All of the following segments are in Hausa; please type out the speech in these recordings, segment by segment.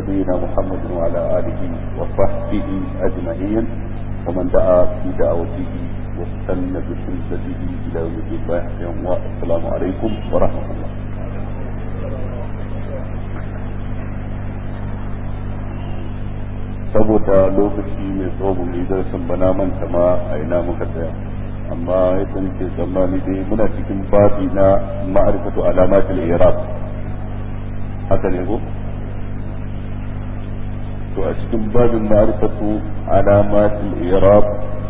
نبينا محمد وعلى آله وصحبه أجمعين ومن دعا بدعوته واستنى بسنته إلى يوم الدين والسلام عليكم ورحمة الله saboda lokaci mai tsawo mai darasin bana manta ma a ina muka tsaya amma yadda nake tsammani dai muna cikin babi na ma'arifatu alamatul iraq haka ne ko to a cikin babin ma'arifatu alamatul iraq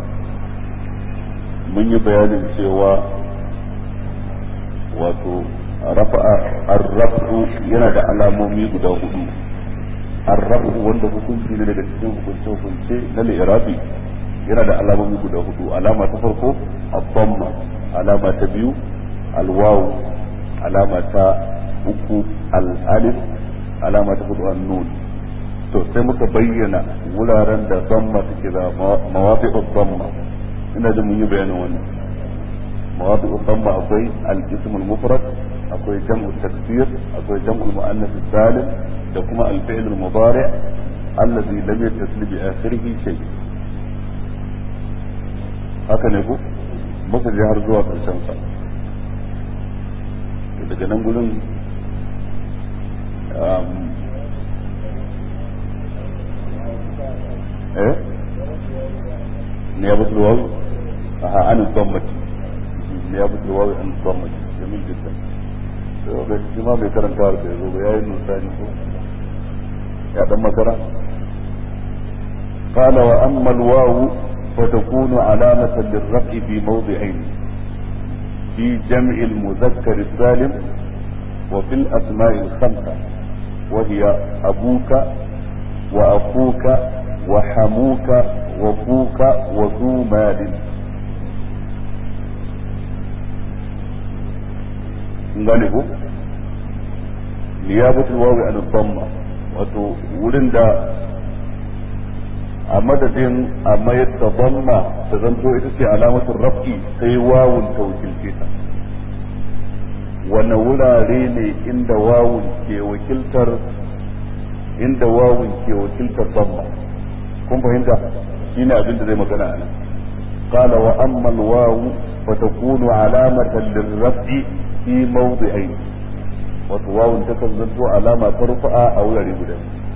mun yi bayanin cewa wato rafa'a ar-rafu yana da alamomi guda hudu ar-rafu wanda hukunci ne daga cikin hukunce hukunce na al-irabi yana da alamomi guda hudu alama ta farko ad-damma alama ta biyu al-waw alama ta uku al-alif alama ta hudu an-nun to sai muka bayyana wuraren da damma take da mawafi'u damma ina da mun yi bayanin wannan mawafi'u damma akwai al-ism al-mufrad akwai jam'u taksir akwai jam'u muannath salim da kuma al-fi'l al-mudari' alladhi lam yattasil bi akhirih shay haka ne ko muka je har zuwa karshen sa daga nan gurin eh نيابة الواو عن الضمة نيابة الواو عن الضمة جميل جدا بس ما بيكرن كارت يا ابن ثاني يا دم كرا قال وأما الواو فتكون علامة للرفع في موضعين في جمع المذكر السالم وفي الأسماء الخمسة وهي أبوك وأخوك وحموك وفوك وذو مال gane ko niyabatul wawi an dhamma wato wurin da a madadin a mayar da dhamma ta zanto ita ce alamatul raf'i sai wawun ta wakilce ta wane wurare ne inda wawun ke wakiltar inda wawun ke wakiltar dhamma kun fahimta shine abin da zai magana a nan qala wa amma al-wawu fa takunu alamatan lirraf'i fi mawdi'ain wato wawun ta kan zanto alama ta rufa'a a wurare guda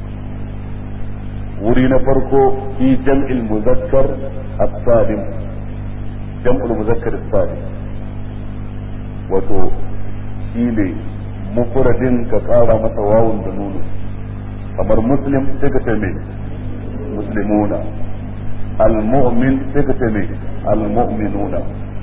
wuri na farko fi jam'il muzakkar as-salim jam'ul muzakkar as-salim wato shine mufradin ka kara masa wawun da nunu kamar muslim sai ka ce mai muslimuna المؤمن تكتمي المؤمنون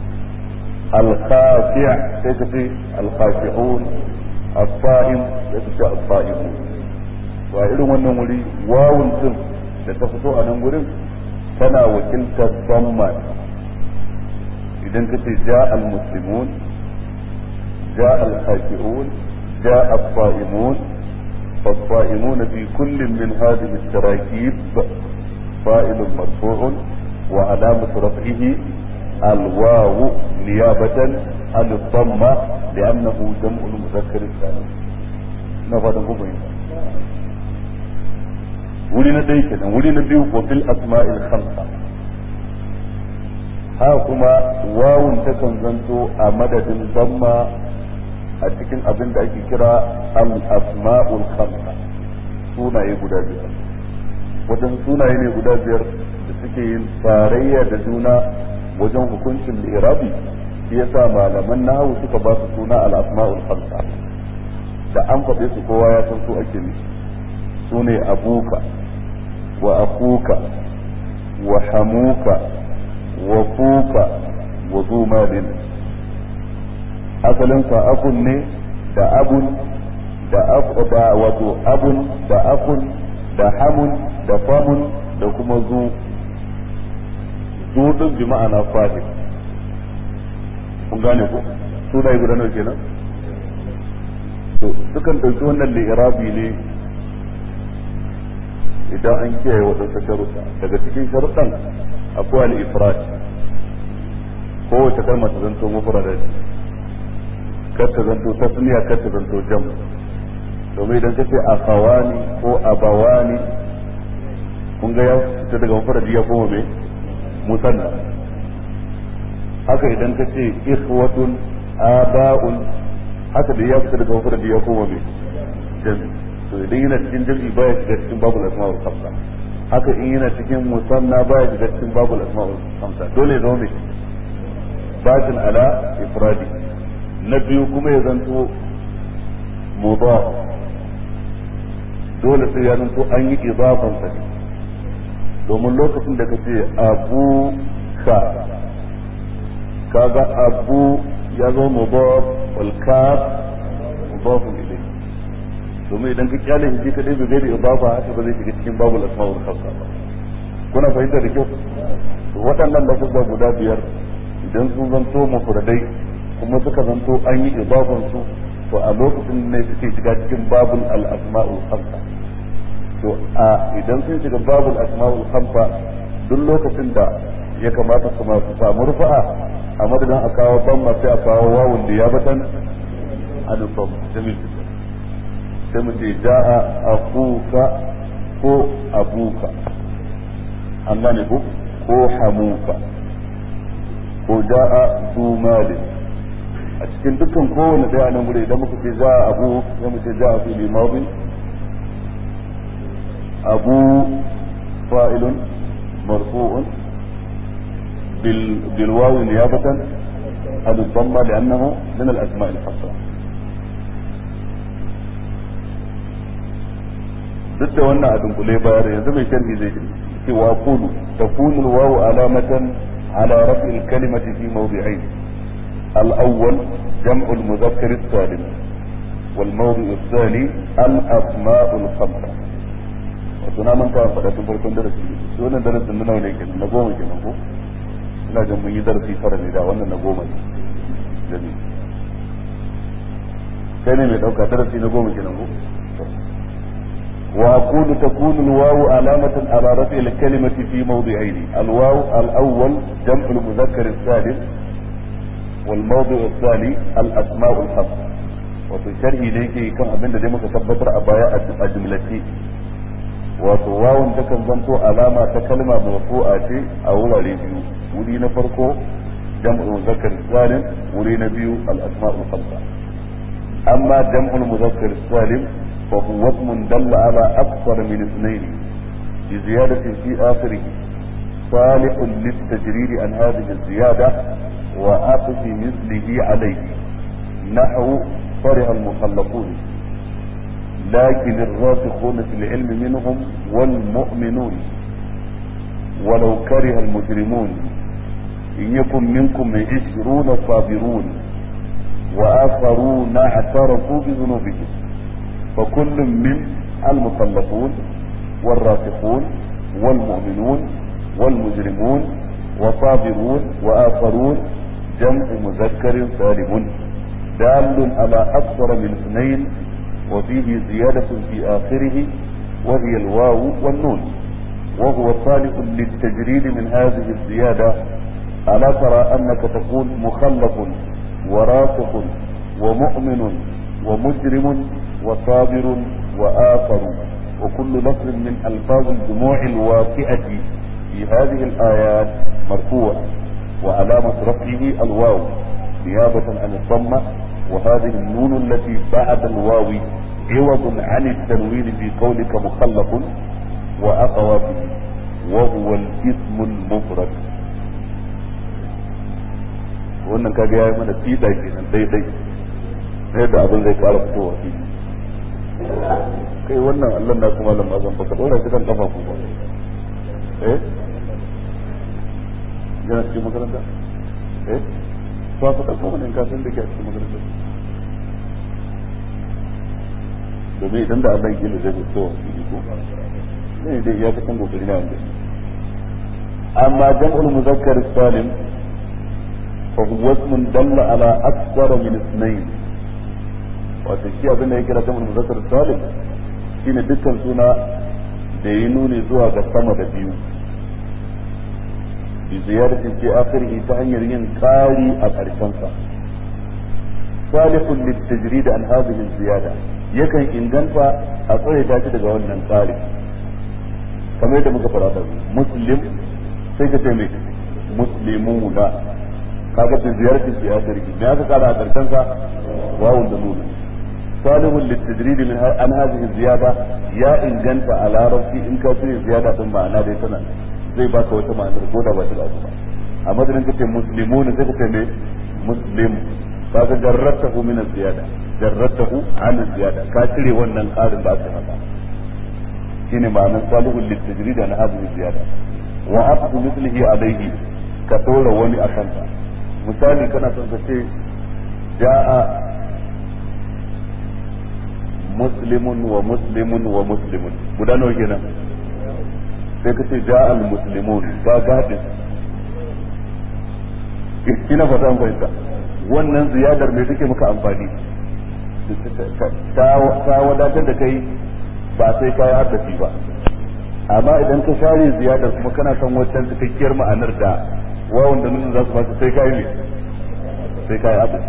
الخاشع تكتي الخاشعون الصائم تكتي الصائمون وإلى wannan wuri wawun din da ta fito a nan wurin tana wakiltar dhamma idan ka ce ja al-muslimun ja al-khashi'un ja al-sa'imun فالصائمون في كل من هذه التراكيب فائل مرفوع وعلامة رفعه الواو نيابة عن الضمة لأنه جمع المذكر السالم نفذ مبين ولنا ديكنا ولنا ديو وفي الأسماء الخمسة ها كما واو تكن زنتو أمدد الضمة a cikin abin da ake kira al-asma'ul khamsa sunaye guda biyar wajen sunaye ne guda biyar da suke yin tarayya da juna wajen hukuncin irabi shi yasa malaman nahawu suka ba su suna al-asma'ul khamsa da an faɗe su kowa ya san su ake nufi su ne abuka wa akuka wa hamuka wa fuka wa zumalin asalin sa akun ne da abun da da wato abun da akun da hamun da famun da kuma zu zu din bi ma'ana fahim kun gane ko su da guda nawa kenan to sukan dauki wannan li'irabi ne idan an kiyaye waɗansu sharuɗa daga cikin sharuɗan akwai al-ifrad kowace kalma ta zanto mufrada kar ta zanto tasniya kar ta zanto jam domin idan kace akhawani ko abawani kun ga ya fita daga mufradi ya koma me musanna haka idan ka ce ikhwatun aba'un haka da ya fita daga mufradi ya koma me jami to idan yana cikin jami baya shiga cikin babul asma'ul khamsa haka in yana cikin musanna baya shiga cikin babul asma'ul khamsa dole ya zama me batin ala ifradi na biyu kuma ya zanto mudaf dole sai ya zanto an yi idafan sa ne domin lokacin da kace abu ka kaga abu ya zo mudaf wal kaf mudaf ilayhi domin idan ka kyale shi kadai bai da idafa haka ba zai shiga cikin babul asma'ul khamsa ba kuna fahimta da kyau to waɗannan lafuzza guda biyar idan sun zanto mufradai kuma suka zanto an yi idafan su to a lokacin ne suke shiga cikin babul al-asma'ul khamsa to a idan sun shiga babul asma'ul khamsa duk lokacin da ya kamata su masu samu rufa'a a madadin a kawo bamma sai a kawo wawun da ya batan anufam jamil sai mu ce ja'a akuka ko abuka an gane ko ko hamuka ko ja'a zu malin a cikin dukkan kowane daya nan gure idan muka ce ja'a abu sai mu ce ja'a fi limabin abu fa'ilun marfu'un بالواو نيابة عن الضمة لأنه من الأسماء الحصرة duk da wannan a dunkule bayar yanzu mai sharhi zai ce wa qulu takunu alwawu alamatan ala raf'i alkalimati fi mawdi'ain al-awwal jam'u al-mudhakkar as-salim wal mawdi' ath-thani al-asma' al-khamsa wato na manta faɗa tun farkon darasi shi wannan darasin na nawa ne kenan na goma kenan ko ina jin mun yi darasi tara ne da wannan na goma ne gani kai ne mai dauka darasi na goma kenan ko وأقول تكون الواو علامة على رفع الكلمة في موضعين الواو الأول جمع المذكر السالم والموضع الثاني الأسماء الخمسة وفي شرح إليك كم أبن دي مكتبتر أبايا أجملتي wato wawun takan zanto alama ta kalma marfu'a ce a wurare biyu wuri na farko jam'ul muzakkar salim wuri na biyu al asma'ul khamsa amma jam'ul muzakkar salim فهو اسم دل على أكثر من اثنين بزيادة في آخره صالح للتجريد عن هذه الزيادة وآخذ مثله عليه نحو فرح المخلقون لكن الراسخون في العلم منهم والمؤمنون ولو كره المجرمون إن يكن منكم عشرون صابرون وآخرون اعترفوا بذنوبهم فكل من المطلقون والراسخون والمؤمنون والمجرمون وصابرون وآخرون جمع مذكر سالم دال على أكثر من اثنين وفيه زيادة في آخره وهي الواو والنون وهو صالح للتجريد من هذه الزيادة ألا ترى أنك تقول مخلق وراسخ ومؤمن ومجرم وصابر وآخر وكل لفظ من ألفاظ الجموع الواقعة في هذه الآيات مرفوع وعلامة رفعه الواو نيابة عن الضمة وهذه النون التي بعد الواو عوض عن التنوين في قولك مخلق وأخواته وهو الاسم المفرد wannan kaga ya yi mana fida kenan daidai sai da abin zai kara fitowa fili kai wannan Allah na kuma lam azan baka dora shi kan kafa ku ba eh yana cikin makaranta eh ba ka dauko mun ka san da ke cikin makaranta domin idan da Allah yake zai fito fili ko ne dai ya ta kan kokari na wanda amma jam'ul muzakkar salim fa huwa ismun dalla ala akthara min ithnayn wato shi abin da ya kira jam'ul muzakkar salim shine dukkan suna da yi nuni zuwa ga sama da biyu bi ziyaratin fi akhirih ta hanyar yin qari a karshen sa salihun litajrid an hadhihi ziyada yakan inganta a tsare ta shi daga wannan tsari kamar yadda muka fara da muslim sai ka ce mai muslimuna kaga da ziyartar shi ya sarki me aka kara a karshen sa wawun da nuna salihun littadridi min an hadhihi ziyada ya inganta a larabci in ka cire ziyada din ma'ana dai tana zai baka wata ma'anar ko da ba ta da ba a madadin kace muslimuna sai ka ce me muslim kaga jarratahu min ziyada jarratahu an ziyada ka cire wannan karin da aka haka shine ma'anar salihun littadridi an hadhihi ziyada wa aqdu mithlihi alayhi ka dora wani akan ka misali kana son ka ce ja'a muslimun wa muslimun wa muslimun guda nawa kenan sai ka ce ja'a al muslimun ga gadin kina fata an fahimta wannan ziyadar me take maka amfani ta wadatar da kai ba sai ka yi haddafi ba amma idan ka share ziyadar kuma kana son wancan cikakkiyar ma'anar da wawan da nuna za su baka sai kai ne sai kai abu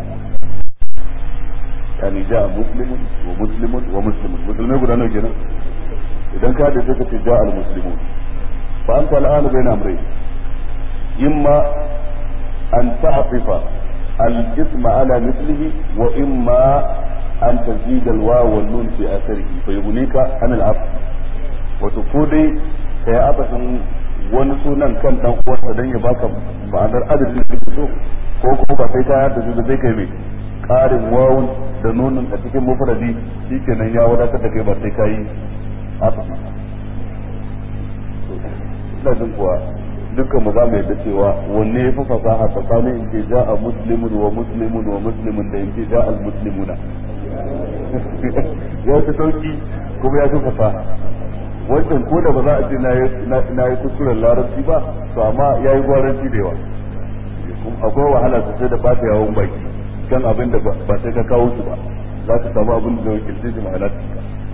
yani ja muslimun wa muslimun wa muslimun musulmai guda nawa kenan idan ka da suka ce ja al muslimun fa anta al'an bayna amrayn imma an ta'tifa al ism ala mithlihi wa imma an tazid al waw wal nun fi atharihi fa yughnika an al asl wato ko dai kai abasin wani sunan kan dan uwarsa dan ya baka ma'anar adadin da kake so ko kuma ba sai ka yadda da zai kai mai karin wawun da nunun a cikin mufradi shikenan ya wadatar da kai ba sai kai haka ina jin kuwa dukkan mu za mu yadda cewa wanne ya fi fasaha tsakanin in ce ja'a muslimun wa muslimun wa muslimun da in ce ja'a al-muslimuna ya fi sauki kuma ya fi fasaha wancan ko da ba za a ce na yi kuskuren larabci ba to amma ya yi gwaranci da yawa akwai wahala sosai da ba ta yawon baki kan abin da ba sai ka kawo su ba za ka samu abin da zai wakilce shi ma'ana ta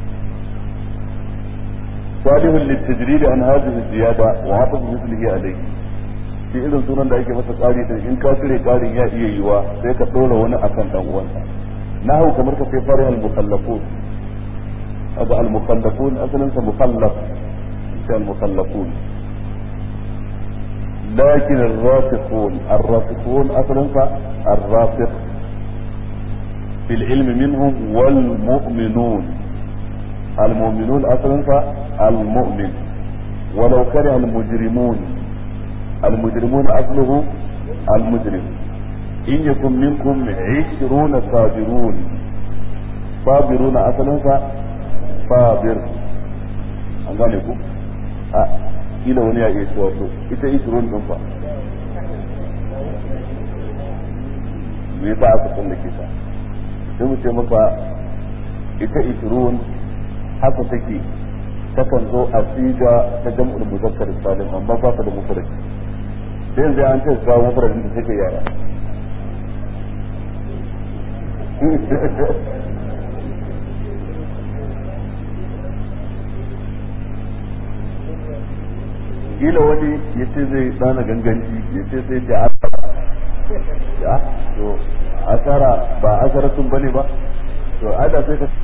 صالح للتجريد عن هذه الزيادة وعطف مثله عليه shi irin sunan da ake masa ƙari din in ka cire ƙarin ya iya yiwa sai ka ɗora wani akan dan uwansa nahu kamar ka sai fara al-mukallafun هذا المخلفون أصلا مخلف المخلفون لكن الراسخون الراسخون أصلا الراسخ في العلم منهم والمؤمنون المؤمنون أصلا المؤمن ولو كره المجرمون المجرمون أصله المجرم إن يكن منكم عشرون صابرون صابرون أصلا sabir an gane ku a kila wani ya iya cewa to ita isrun din fa me yasa aka tsallake ta sai mu ce maka ita isrun haka take takan zo a siga ta jam'ul muzakkar salim amma ba ta da mufrad sai yanzu an ce ga mufradin da take yara kila wani ya ce zai tsana ganganci ya ce sai ce asara ya to asara ba asara sun bane ba to ada sai ka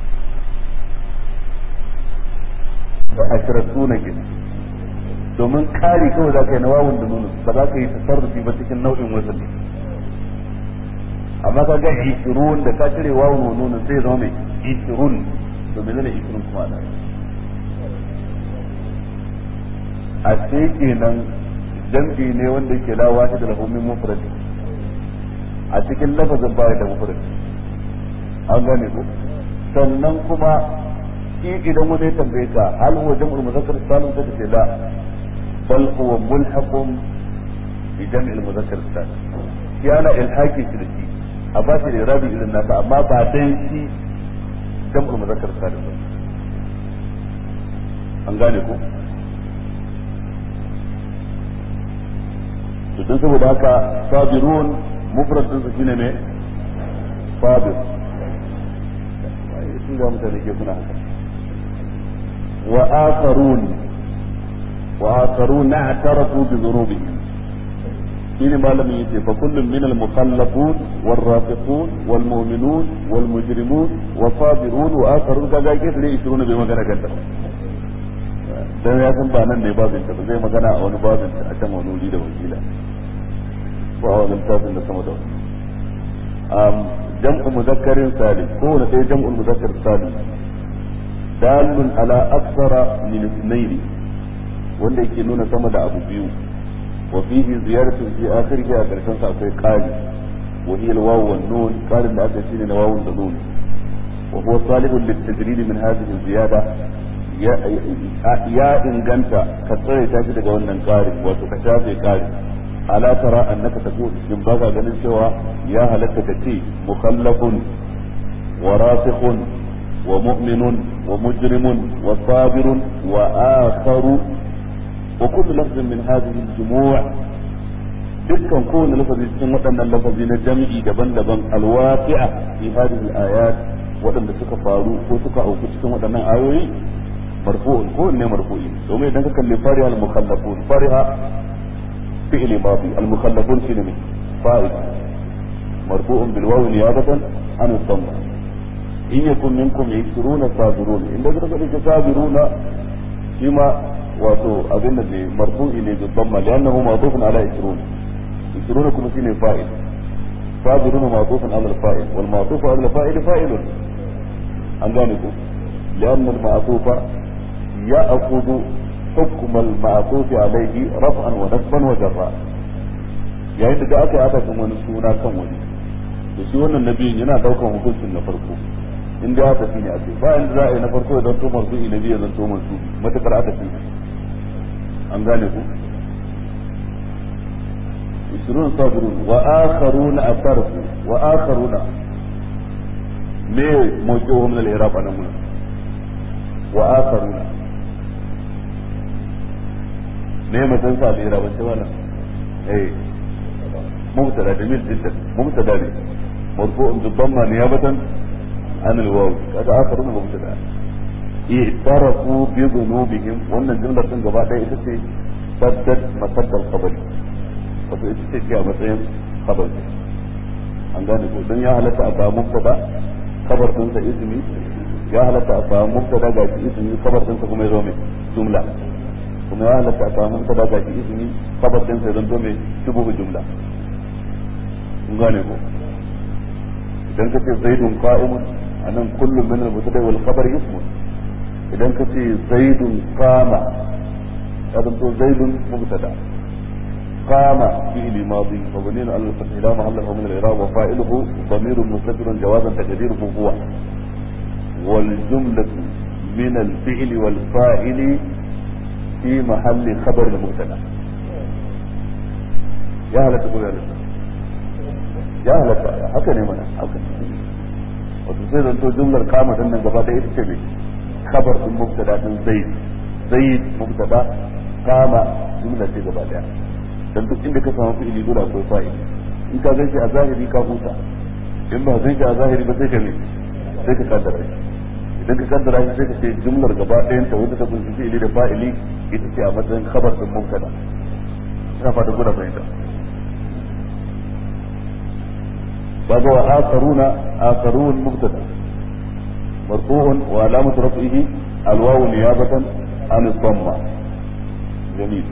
ba asara suna ke domin kari kawai za ka yi na wawun da nuna ba za ka yi tasarrufi ba cikin nau'in wasan ne amma ka ga ishirun da ka cire wawun wa nuna sai zama mai ishirun to menene ishirun kuma da a ce kenan jam'i ne wanda yake la wahid lahu min mufrad a cikin lafazin baya da mufrad an gane ko sannan kuma shi idan wani ya tambaye ka hal huwa jam'ul muzakkar salim ta ce la bal huwa mulhaqun bi jam'il muzakkar salim shi ana ilhaqi shi da shi a ba shi da rabi irin nasa amma ba dan shi jam'ul muzakkar salim ba an gane ko to don saboda haka sabirun mufrad din su shine me sabir sun ga mutane ke suna haka wa akharun wa akharun na'tarafu bi dhunubihim shine malamin yace fa kullum min al mukhallafun wal rafiqun wal mu'minun wal mujrimun wa sabirun wa akharun kaga ke sai 20 bai magana kanta dan ya san ba nan ne babin ta zai magana a wani babin ta a can wani wuri da wakila ko a wani tafin da sama da wani jam'u mudakkarin salim ko wani sai jam'u mudakkar salim dalun ala aksara min ithnaini wanda yake nuna sama da abu biyu وفيه زيادة في آخره أكرشان سأقول قال وهي الواو والنون قال إن أكرشين الواو والنون وهو صالح للتجريد من هذه الزيادة يا يا إن جنت كثر تاجد جوانا قارب وتكشافي قارب ألا ترى أنك تقول من بغى جنن سوى يا هلك تتي مخلف وراسخ ومؤمن ومجرم وصابر وآخر وكل لفظ من هذه الجموع dukkan kowane lafazi cikin waɗannan lafazi na jami'i daban-daban alwaqi'a fi hadhihi al-ayat waɗanda suka faru ko suka auku cikin waɗannan ayoyi marfu'un ko ne marfu'i domin idan ka kalli fariha al-mukhallafun fariha fi'li madi al-mukhallafun shine ne fa'il marfu'un bil wawi niyabatan an al-dhamma in yakun minkum 20 sabirun inda ka kalli sabiruna shi ma wato abin da marfu'i ne babban ma li'annahu ma'tufun ala 20 20 kuma shine fa'il sabiruna ma'tufun ala al-fa'il wal ma'tufu ala al-fa'il fa'ilun an gane ku li'anna al-ma'tufa ya'khudhu hukm al-ma'tuf alayhi raf'an wa nasban wa jarra yayin da aka yi adadin wani suna kan wani da shi wannan nabiyin yana daukan hukuncin na farko in da aka shine ake ba inda za a yi na farko idan to marfu'i na biyu zan to marfu'i matakar aka shine an gane ku isrun sabirun wa akharuna asarfu wa akharuna me moke wa min al-iraq anan mun wa akharuna me matan sa al-iraq ban wannan eh mubtada jamil jiddan mubtada ne مرفوع بالضمه نيابه عن الواو kaga akharuna mubtada اعترفوا بذنوبهم wannan jumlar din gaba ɗaya ita ce saddad masaddal qabri wato ita ce ce a matsayin khabar an gane ko dan ya halatta a samu mubtada khabar din sa ismi ya halatta a samu mubtada ga shi ismi khabar din sa kuma yazo mai jumla kuma ya halatta a samu mubtada ga shi ismi khabar din sa yazo mai shubuhu jumla kun gane ko idan ka ce zaidun qa'imun anan kullum min al-mubtada wal khabar ismun idan ka ce zaidun kama ya zanto zaidun mubtada kama fi'li madi mabniun ala al-fath la mahalla lahu min al-i'rab wa fa'iluhu damirun mustatirun jawazan taqdiruhu huwa wal jumlatu min al-fi'li wal fa'ili fi mahalli khabar al-mubtada ya halatta ko ya halatta ya halatta haka ne mana haka wato sai zanto jumlar kama din nan gaba da ita ce mai خبر من مبتدا من زيد زيد مبتدا قام جمله ce gaba daya dan duk inda ka samu fi'ili dole akwai fa'ili in ka ganshi a zahiri ka huta in ba ganshi a zahiri ba sai ka ne sai ka kaddara shi idan ka kaddara shi sai ka ce jumlar gaba ɗayan ta wanda ta kunshi fi'ili da fa'ili ita ce a matsayin khabar din mubtada ina fata guda fahimta kaga wa akharuna akharun mubtada مرفوع وعلامة رفعه الواو نيابة عن الضمة جميل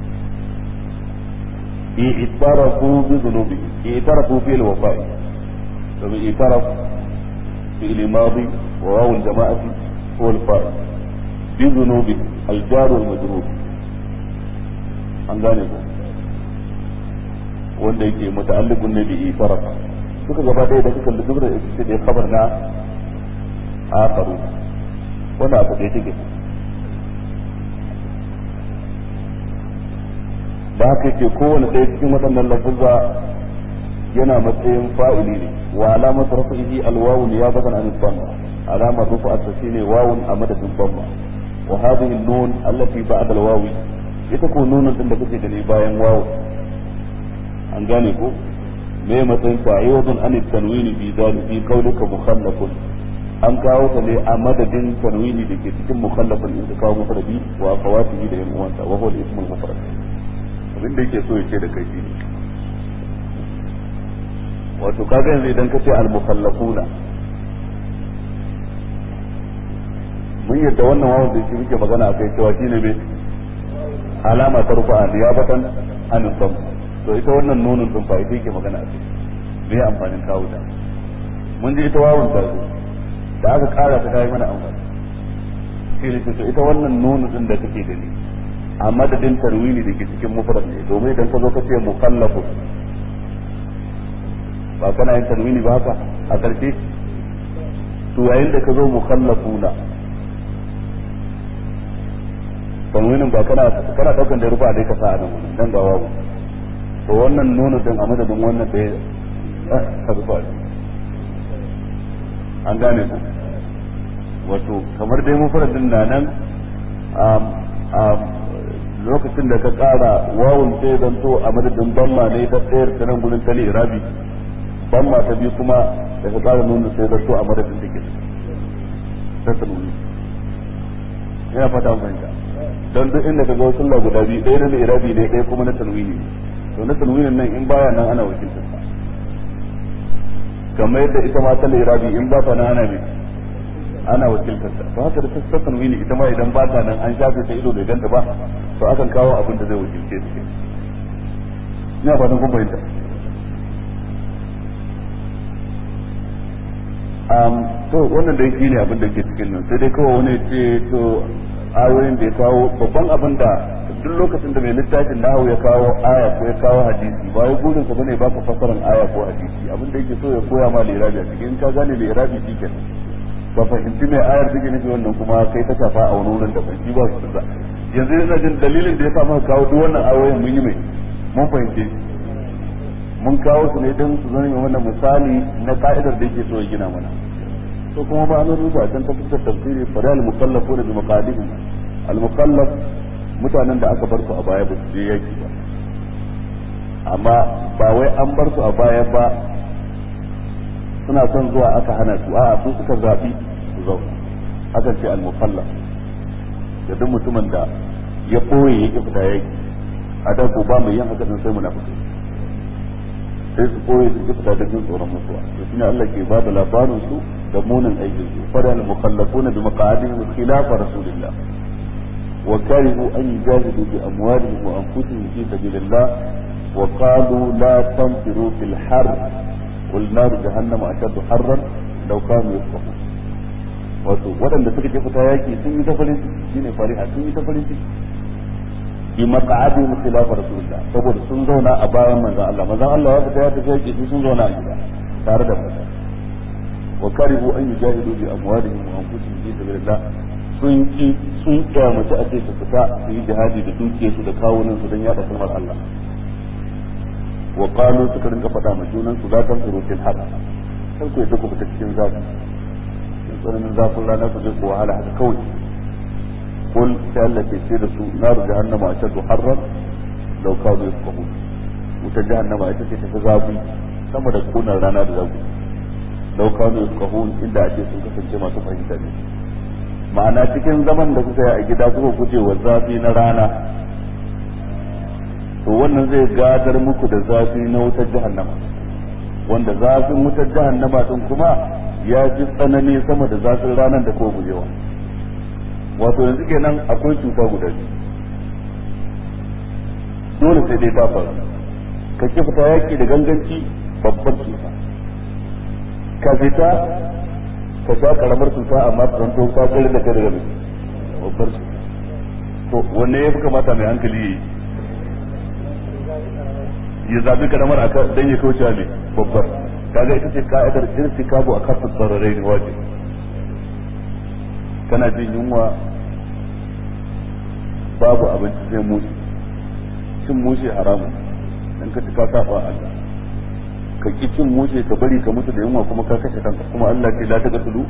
اعترفوا بذنوبهم اعترفوا في الوفاء اعترف في الماضي وواو الجماعة هو الفاعل بذنوبهم الجار والمجرور an gane ku wanda yake muta'alliqun ne bi itarafa suka gaba ɗaya da suka lura da ita ce khabar na akaru wannan abu da take da haka yake kowane ɗaya cikin waɗannan lafuzza yana matsayin fa'ili ne wa alamar rafihi alwawu ya bakan an dhamma alamar rufa shine wawun a madadin dhamma wa hadhihi an-nun allati ba'da al-wawi ita ko nunun din da kake gani bayan wawu an gane ko me matsayin ta ayyudun an tanwini bi zalika qawlika mukhallafun an kawo ta ne a madadin tanwini da ke cikin mukhallafin in ka kawo mufradi wa akhawatihi da yan uwansa wa huwa al-ismu al-mufrad abin da yake so ya ce da kai shine wato kaga yanzu idan ka ce al-mukallafuna mun yadda wannan wawan da shi muke magana akai cewa shine me alama ta rufa niyabatan an sam to ita wannan nunun din fa ita yake magana akai me amfanin kawo ta mun ji ita wawan ta zo da aka kara ta kai mana amfani shi ne to ita wannan nunun din da take da ni a madadin tarwini da ke cikin mufrad ne domin idan ka zo ka ce mukallafu ba kana yin tarwini ba haka a ƙarshe to yayin da ka zo mukallafuna tanwinin ba kana kana daukan da rufa dai ka sa a nan dan ga wawu to wannan nono din a madadin wannan da ya rufa an gane ku wato kamar dai mufradin na nan lokacin da ka kara wawun sai zanto a madadin bamma ne ta tsayar ta nan gurin tali irabi bamma ta biyu kuma da ka kara nuna sai zanto a madadin take ta tanwini ina fata an fahimta don duk inda ka ga wasu Allah guda biyu ɗaya na irabi ne ɗaya kuma na tanwini to na tanwinin nan in baya nan ana wakiltar sa kamar yadda ita ma ta irabi in ba ta nan ana mai ana wakiltar ta to haka da ta tanwini ita ma idan ba ta nan an shafe ta ido bai ganta ba to akan kawo abin da zai wakilce su ina fatan kun fahimta to wannan dai shine abin da ke cikin nan sai dai kawai wani ce to ayoyin da ya kawo babban abin da duk lokacin da mai littafin nahu ya kawo aya ko ya kawo hadisi ba wai burin sa bane baka fasaran aya ko hadisi abin da yake so ya koya ma lirabi a cikin ka gane lirabi shikenan ba fahimci mai ayar take nufi wannan kuma kai ta shafa a wani wurin da bai ba su da yanzu yana jin dalilin da ya sa muka kawo duk wannan ayoyin mun yi mai mun fahimce mun kawo su ne don su zama wannan misali na ka'idar da yake so ya gina mana to kuma ba nan rubuta can ta fuskar tafsiri fa al mukallafu bi maqadihim al mukallaf mutanen da aka bar su a baya ba su je yaki ba amma ba wai an bar su a baya ba suna son zuwa aka hana su a'a su suka zabi su zauna hakan ce al mukallaf da duk mutumin da ya boye yake fita yaki a da ko ba mai yin haka sai munafiki sai su koyi su fita da jin tsoron mutuwa to shine Allah ke ba da labarin su da munin aikin su fara al mukallafuna bi maqadihim khilaf rasulillah wa karihu an yujahidu bi amwalihim wa anfusihim fi sabilillah wa qalu la tanfiru fil har qul nar jahannam ashaddu harran law kanu yafqahun wato waɗanda suka ke fita yaki sun yi ta farin ciki shine fariha sun yi ta farin ciki bi maq'adihim khilaf rasulillah saboda sun zauna a bayan manzon Allah manzon Allah ya fita ya tafi yake su sun zauna a gida tare da manzon wa karihu an yujahidu bi amwalihim wa anfusihim fi sabilillah sun ki sun kyamaci a ce su fita su yi jihadi da dukiyarsu da kawunan su don yada kalmar Allah wa qalu suka rinka faɗa ma junan su zatan surutil har kar ku yadda ku fita cikin zafi in tsananin zafin rana ku je ku wahala haka kawai قل سألت يصير نار جهنم أشد حرا لو كانوا يفقهون وتجهنم أشد تفزابي كما تكون رانا دزابي لو كانوا يفقهون إلا أشد سنكسن كما تفهم تاني ma'ana cikin zaman da kuka yi a gida kuka guje wa zafi na rana to wannan zai gadar muku da zafi na wutar jahannama wanda zafin wutar jahannama din kuma ya fi tsanani sama da zafin ranar da ko gujewa wato yanzu kenan akwai cuta guda biyu dole sai dai ta faru ka ki fita yaki da ganganci babbar cuta ka fita ka sha karamar cuta amma ta zanto ka tsere da kai daga mai babbar cuta to wanne ya fi kamata mai hankali yi ya zabi karamar aka dan ya kauce mai babbar kaga ita ce ka'idar irtikabu a kafin tsararai ne wajibi kana jin yunwa babu abinci sai mushi cin mushi haramun dan ka ka saba Allah ka ki cin mushi ka bari ka mutu da yunwa kuma ka kashe kanka kuma Allah ce la taga tulu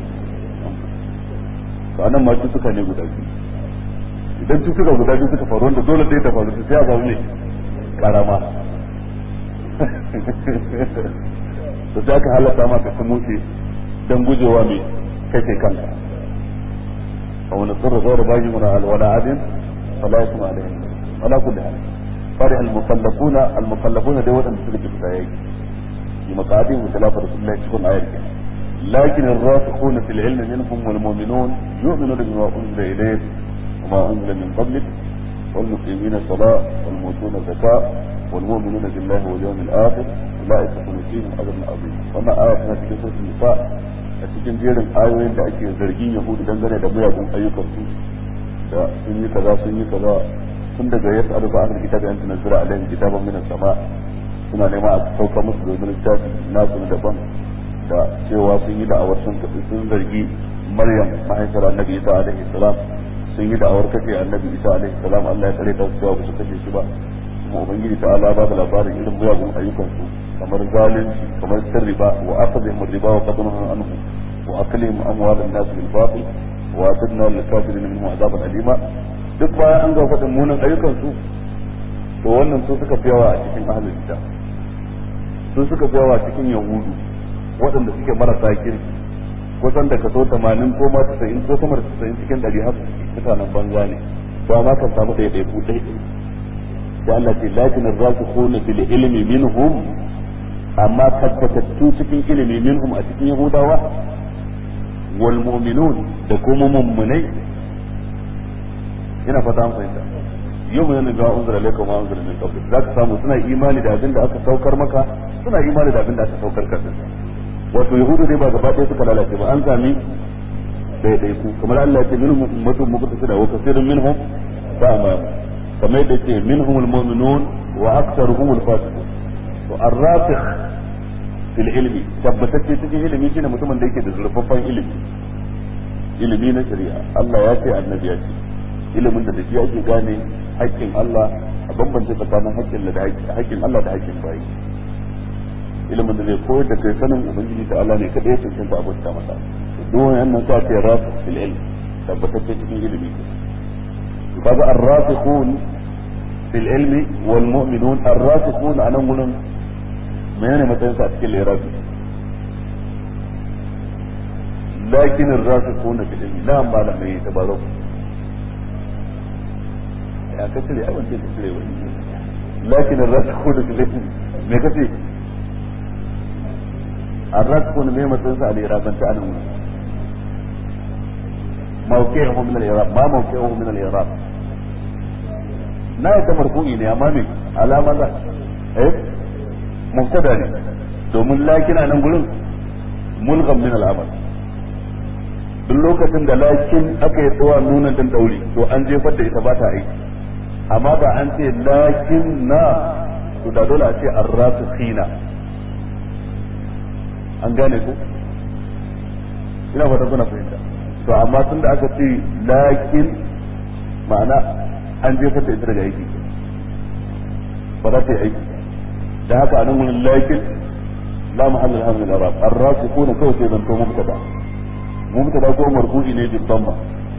to anan ma suka ne guda biyu idan cutuka guda biyu suka faru wanda dole sai ta faru sai a zaune karama to sai ka halatta ma ka ci mushi dan gujewa mai kake kanka أو نضطر غير باجي ولا عاد فلا يسمع عليهم ولا كل حال فرح المكلفون المكلفون دي وطن سلك الفتايا في مقعدهم خلاف رسول الله تكون آية لكن الراسخون في العلم منهم والمؤمنون يؤمنون بما أنزل إليك وما أنزل من قبلك والمقيمين الصلاة والمؤتون الزكاة والمؤمنون بالله واليوم الآخر أولئك سنؤتيهم أجرا عظيما وما آية في سورة النساء a cikin jerin ayoyin da ake zargin yahudu dangane da miyagun ayyukansu da sun yi kaza sun yi kaza tun daga ya sa'adu ba ahlul kitabi an tunzira alaihim kitaban min sama suna nema a sauka musu domin littafi nasu na daban da cewa sun yi da'awar sun sun zargi maryam mahaifiyar annabi isa alaihi salam sun yi da'awar kashe annabi isa alaihi salam Allah ya tsare ta cewa ba su kashe shi ba kuma ubangiji ta Allah ba da labarin irin miyagun ayyukansu kamar zalunci kamar sirriba wa akhadhihim riba wa qadnuhum anhu wa aklihim amwal an-nas bil batil wa atadna lil kafirin minhum azaban alima duk bayan an ga fadin munin ayyukan su to wannan su suka fi yawa a cikin ahlul kitab su suka fi yawa cikin yahudu waɗanda suke marasa kirki kusan da kaso 80 ko ma 90 ko sama da 90 cikin 100 haka mutanen banza ne to amma kan samu ɗaya ɗaya ku ɗaya da Allah ce lakin ar-rasikhuna fil ilmi minhum amma tabbatattu cikin ilimi minhum a cikin yahudawa wal mu'minun da kuma mummunai ina fata an fahimta yau mun ga unzura alaikum wa unzura min qabl zaka samu suna imani da abin da aka saukar maka suna imani da abin da aka saukar ka wato yahudu dai ba gaba ɗaya suka lalace ba an sami ɗaiɗaiku kamar Allah ya ce minhum ummatun muqtasida wa kathirun minhum fa'ama kamar yadda ce minhum almu'minun wa aktharuhum alfasiqun to ar-rasikh fil ilmi tabbatacce cikin ilimi shine mutumin da yake da zurfaffen ilimi ilimi na shari'a Allah ya ce annabi ya ce ilimin da da shi ake gane haƙƙin Allah a bambance tsakanin haƙƙin da haƙƙin Allah da haƙƙin bayi ilimin da zai koyar da kai sanin ubangiji ta Allah ne kada ya cancanta abota masa duk wannan sa ce rasikh fil ilmi tabbatacce cikin ilimi kaga ar-rasikhun fil ilmi wal mu'minun ar-rasikhun anan gurin menene matsayin sa a cikin lirabi lakin ar-rasikhun fil ilmi la malamai tabaruk ya kace ai wance ka cire wani lakin ar-rasikhun fil ilmi me kace ar-rasikhun me matsayin sa a liraban ta anan موقعه من الإعراب ما موقعه من الإعراب لا يتمرفوعي ne amma me alama za eh mubtada ne domin lakin a nan gurin mulgham min al'amal duk lokacin da lakin aka yi tsawa nuna dan dauri to an jefar da ita ba ta aiki amma ba an ce lakin na to da dole a ce arrasikhina an gane ku ina fata kuna fahimta to amma tun da aka ce lakin ma'ana an jefar da ita daga aiki ba za ta yi aiki da haka a nan wurin lakin la mahalla laha min al-arab ar-rasikhun kawai sai zanto mubtada mubtada ko marfu'i ne bil damma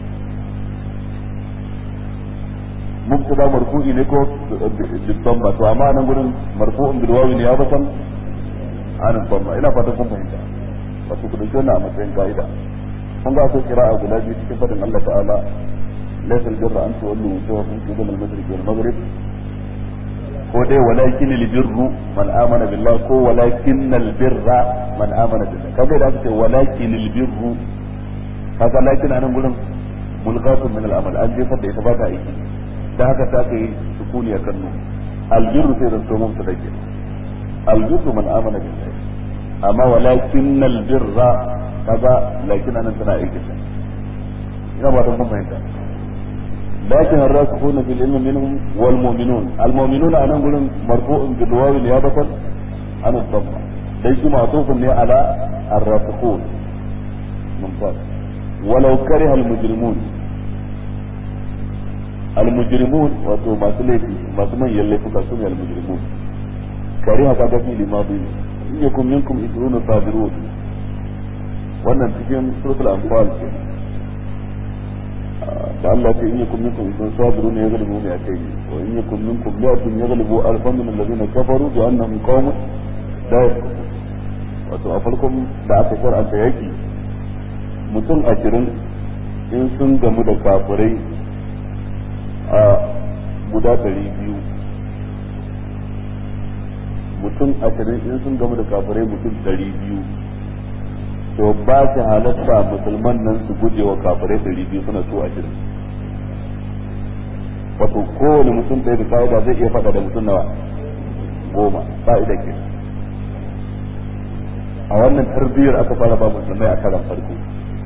mubtada marfu'i ne ko bil damma to amma nan gurin marfu'un bil wawi ne ya batan an damma ina fatan kun fahimta wato ku dauki wannan a matsayin ka'ida kun ga akwai kira'a guda biyu cikin fadin Allah ta'ala laysa al-birra an tuwallu wujuhakum qibala al-mashriq wal maghrib ko dai walakin al-birru man amana billah ko walakin al-birra man amana billah kaga da aka ce walakin al-birru kaga lakin anan gurin mulqatun min al-amal an jefar da ita ba ta aiki da haka ta kai sukuni a kannu al-birru sai da to mun ta dake al-birru man amana billah amma walakin al-birra kaga lakin anan tana aiki ina ba ta kun fahimta لكن الراسخون في العلم منهم والمؤمنون المؤمنون أنا نقول مرفوع بالواو نيابة عن الضمة ليس معطوف على الراسخون ممتاز ولو كره المجرمون المجرمون وتو ما سليتي ما سمي يلي فكاسون المجرمون كره كذا في لماضي إن يكن منكم عشرون صابرون wannan cikin suratul anfal da Allah ce in yakum minkum sun sabiru ne yaghlibu mi atay wa in yakum minkum mi'atun yaghlibu alfan min alladhina kafaru bi annahum qawmun la yafqahun wato a farkon da aka shar'anta yaki mutum ashirin in sun gamu da kafirai a guda ɗari biyu mutum ashirin in sun gamu da kafirai mutum ɗari biyu to ba shi halatta musulman nan su guje wa kafirai ɗari biyu suna so ashirin wato kowane mutum ɗaya da kawo ba zai iya faɗa da mutum nawa goma fa'ida ke a wannan tarbiyyar aka fara ba musulmai a karan farko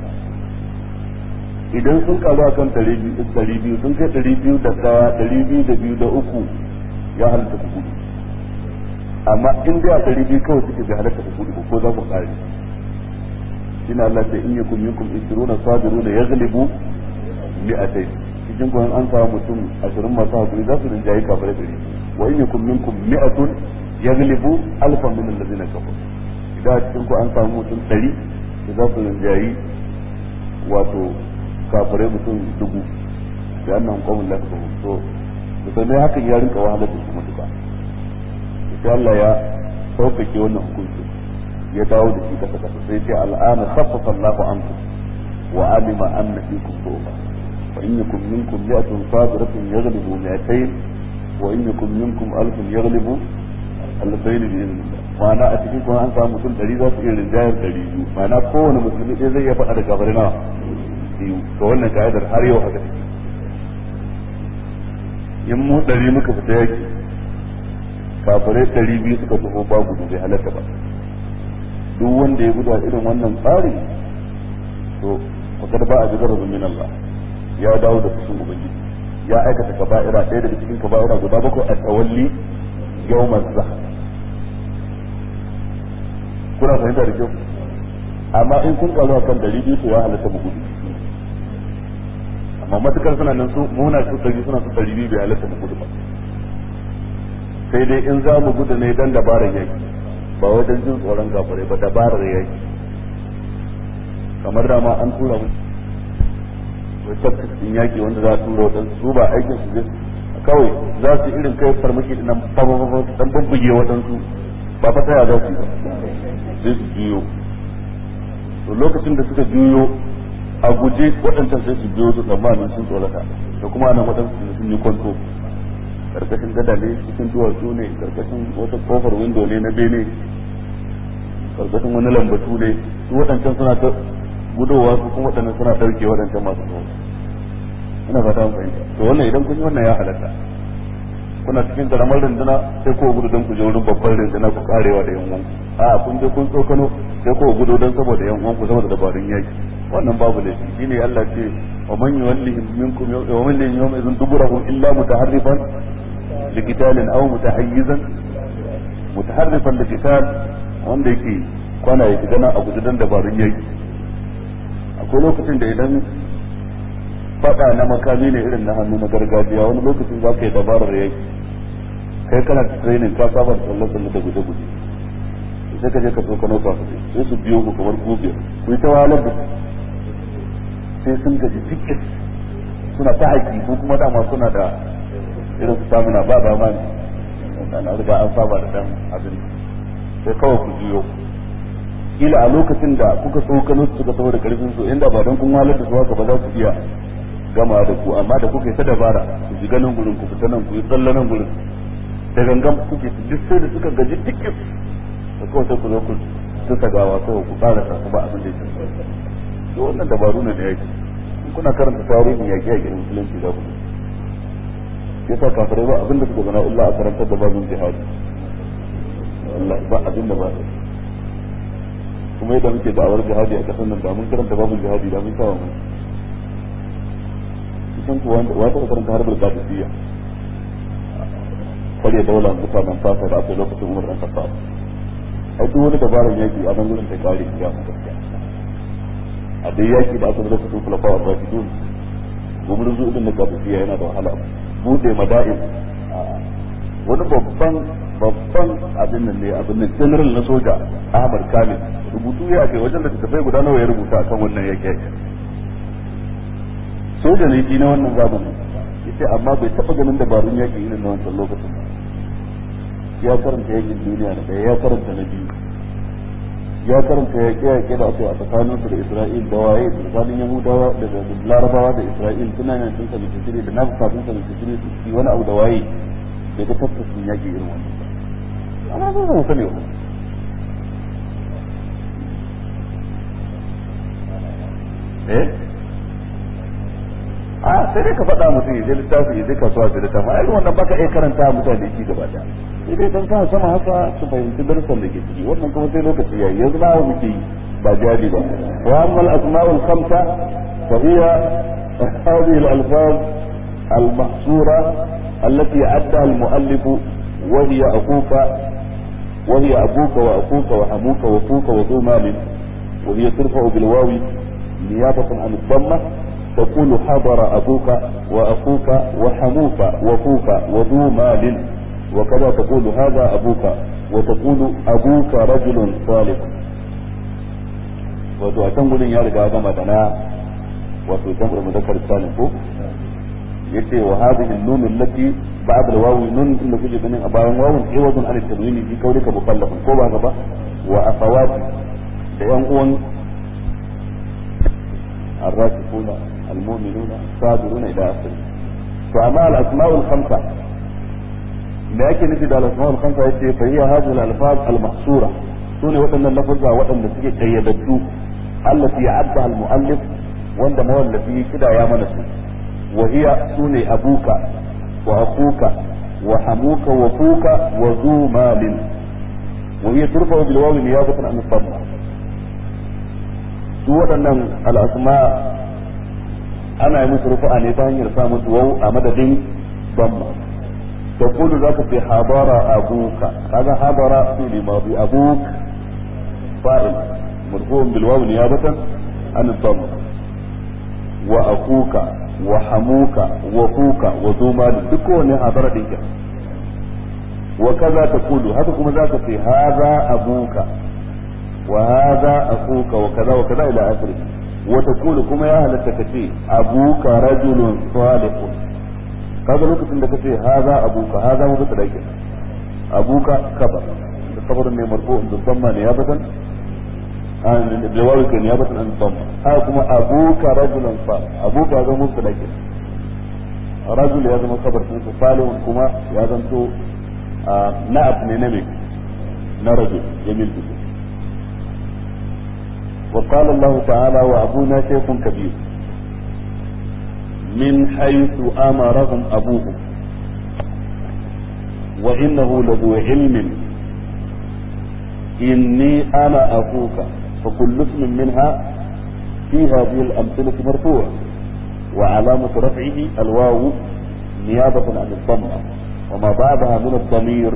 idan sun karu akan ɗari biyu sun kai ɗari biyu da ɗaya ɗari biyu da biyu da uku ya halatta ku gudu amma in dai a ɗari biyu kawai suke bai halatta ku gudu ko za ku ƙare shine Allah ce in yakum minkum isruna sabiruna yaghlibu mi'atayn cikin kun an samu mutum ashirin masu hakuri za su rinjaye kafirai ɗari wa in yakum minkum mi'atun yaghlibu alfan min allazina kafaru idan a cikin ku an samu mutum ɗari za su rinjayi wato kafirai mutum dubu da annan qawmin la tafahum to musulmai hakan ya rinka wahalar da su matuƙa sai Allah ya sauƙaƙe wannan hukunci ya dawo da shi kasa kasa sai ce al'ana khaffafa Allahu ankum wa alima anna fikum dhufa fa in yakum minkum mi'atun sabiratun yaghlibu mi'atayn wa in yakum minkum alfun yaghlibu alfayn bi idhnillah ma'ana a cikin kuma an samu mutum ɗari za su iya rinjayar ɗari biyu ma'ana kowane musulmi ɗaya zai iya faɗa da kafirai nawa biyu to wannan ka'idar har yau haka take in mu ɗari muka fita yaki kafirai ɗari biyu suka taho ba gudu bai halatta ba duk wanda ya gudu a irin wannan tsari to fakar ba a ji garabin min Allah ya dawo da fushin ubangiji ya aikata kaba'ira ɗaya daga cikin kaba'ira guda bakwai a tawalli yawmaz zahar kuna fahimta da kyau amma in kun karu akan ɗari biyu to ya halatta mu gudu amma matukar suna nan su muna su ɗari suna su ɗari biyu bai halatta mu gudu ba sai dai in za mu gudu ne dan dabarar yaki ba wajen jin tsoron gafarai ba dabarar yaki kamar dama an tura mu wai tafkas din yaki wanda za a tura waɗansu su ba aikin su zai kawai za su irin kai farmaki din nan fa dan bubbuge waɗansu ba fa taya za su yi ba sai su juyo to lokacin da suka juyo a guje waɗancan sai su biyo su tsammanin sun tsorata da kuma anan waɗansu sun yi kwanto karkashin gada ne cikin duwatsu ne karkashin wata kofar windo ne na bene karkashin wani lambatu ne su waɗancan suna ta gudowa su kuma waɗannan suna ɗauke waɗancan masu tsoro ina fata mun fahimta to wannan idan kun yi wannan ya halatta kuna cikin karamar runduna sai ko gudu don ku je wurin babbar runduna ku karewa da yan uwanku a kun je kun tsokano sai ko gudu don saboda yan uwanku saboda dabarun yaki wannan babu laifi shine Allah ce wa man yuwallihim minkum wa man lam yawma idhin duburahu illa mutaharrifan liqitalin aw mutahayyizan mutaharrifan liqital wanda yake kwana yake gana a gudu don dabarun yaki akwai lokacin da idan fada na makami ne irin na hannu na gargajiya wani lokacin za ka yi dabarar yaki kai kana training ka saba da tsalle tsalle da guje guje sai ka je ka tsokano ka sai su biyo ku kamar gobiyar ku yi ta wahalar da sai sun gaji tikis suna ta haƙi ko kuma dama suna da irin su samuna ba dama ne na riga an saba da dan abin sai kawai ku juyo kila a lokacin da kuka tsokano su suka taho da karfin su inda ba don kun wahalar da su haka ba za su iya gama da ku amma da kuka yi ta dabara ku shiga nan gurin ku fita nan ku yi tsalle nan gurin da gangan kuke su duk sai da suka gaji tikis da kawai sai ku zo ku tuka gawa kawai ku ƙara sa ba abin da yake to wannan dabaru ne da yake in kuna karanta tarihin yaƙi yaƙi musulunci za ku yasa kafirai ba abin da suka zana illa a karantar da babin jihadi wallahi ba abin da ba kuma yadda muke da'awar jihadi a ƙasar nan da mun karanta babin jihadi da mun kawo mun kusan kuwa wata karanta harbar qadisiyya kare daular mutanen fasa da aka lokacin umar dan kasa ai duk wani dabarar yaki a nan gurin ta kare ya mu gaskiya a dai yaki da aka lokacin kulafa wa rashidun gumurin zuwa din da qadisiyya yana da wahala bude mada'in wani babban babban abin nan ne abin nan general na soja Ahmad Kamil rubutu ya kai wajen da tafai guda nawa ya rubuta akan wannan yaki soja ne shi na wannan zamanin yace amma bai taba ganin dabarun yaki irin na wancan lokacin ya karanta yakin duniya na ɗaya ya karanta na biyu ya karanta yaƙe yaƙe da aka yi a tsakanin su da Isra'il da waye tsakanin Yahudawa da Larabawa da Isra'il suna yin sun sami shiri da nafi kafin sami shiri su ci wani abu da waye bai ga tattasin yaƙi irin wannan amma ba mu sani ba eh a sai dai ka faɗa mutum ya je littafi ya je kasuwa da littafi ai wannan baka iya karanta mutane shi gaba da sai dai dan sama sama haka su fahimci darussan da ke ciki wannan kuma sai lokaci yayi yanzu na muke yi ba jadi ba wa amma al-asma'ul khamsa fa hiya hadhihi al-alfaz al-mahsura التي عدها المؤلف وهي أخوك وهي أبوك وأخوك وحموك وفوك وذو مال وهي ترفع بالواو نيابة عن الضمة تقول حضر أبوك وأخوك وحموك وفوك وذو مال وكذا تقول هذا أبوك وتقول أبوك رجل صالح wato a can gudun ya riga gama da na wato jam'ul mudakkar salim ko yace wa hadhihi an-nun allati ba'da al-wawi nun inda kuke ganin a bayan wawun iwadun an tanwini fi kaulika mukallafun ko ba gaba wa akhawati da yan uwan الراسخون المؤمنون صابرون الى اخره فاما الاسماء الخمسه لكن نجد الاسماء الخمسه يتي فهي هذه الالفاظ المحصوره سنة وطن اللفظة وطن نسيك قيدتو التي عدها المؤلف وند مولفي كده يا منسو وهي سنة ابوك واخوك وحموك وفوك وذو مال وهي ترفع بالواو نيابة عن الضمة su waɗannan al'asma ana yi musu rufu'a ne ta hanyar sa musu wau a madadin damma ta kulu za ka fi habara abuka kaga habara fi limabi abuk fa'il marfu'un bil waw niyabatan an damma wa akuka wa hamuka wa fuka wa zuma duk kowane habara din wa kaza ta kulu haka kuma za ka fi haza abuka وهذا أخوك وكذا وكذا إلى آخره وتقول كما يا أهل التكتي أبوك رجل صالح kaga lokacin da kace haza abuka haza mu bisa dake abuka kabar da kabarin ne marfu da damma ne ya batan an da wawi kan ya batan an damma ha kuma abuka rajulan fa abuka ga mu bisa dake rajul ya zama kabar sun su salihun kuma ya zanto na'ab ne na me na rajul jamil bisu وقال الله تعالى وأبونا شيخ كبير من حيث أمرهم أبوهم وإنه لذو علم إني أنا أخوك فكل اسم منها في هذه الأمثلة مرفوع وعلامة رفعه الواو نيابة عن الضمة وما بعدها من الضمير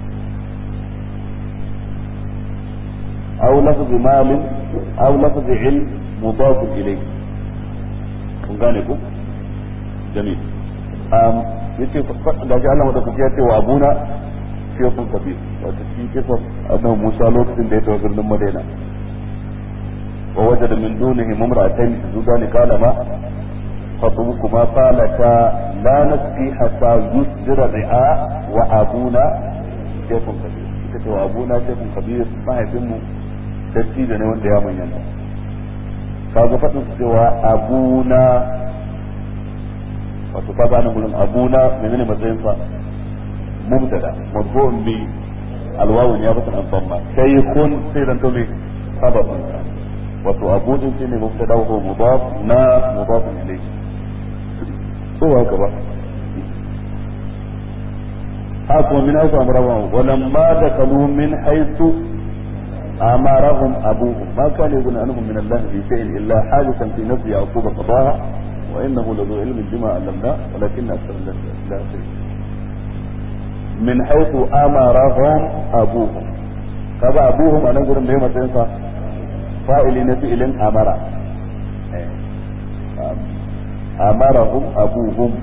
أو لفظ مال أو لفظ علم مضاف إليه kun gane ku jamil um yace da ji Allah da kuke cewa abuna shekun kabir wato cikin kisa annabi Musa lokacin da ya tawo birnin Madina wa wajada min dunihi mamra'atayn zudani qala ma خطبكما قالتا لا نسقي حتى يصدر الرعاء وابونا شيخ كبير ita wa abuna shekun kabir mahaifinmu dattijo ne wanda ya manyanta kaga faɗin su cewa abuna wato kaga ana gurin abuna menene matsayin sa mubtada marfu'un bi alwawun ya bata an famma shaykhun sai dan to me sabab wato abu din shine mubtada wa mudaf na mudaf ilayhi ko haka ba haka min haythu amrahum wa lamma dakalu min haythu أمرهم أبوهم ما كان يغني عنهم من الله في شيء إلا حادثا في نفس يعقوب قضاها وإنه لذو علم بما علمناه ولكن أكثر الناس لا شيء من حيث أمرهم أبوهم كذا أبوهم أنا أقول بهم تنسى فائل نفئل أمر أمرهم أبوهم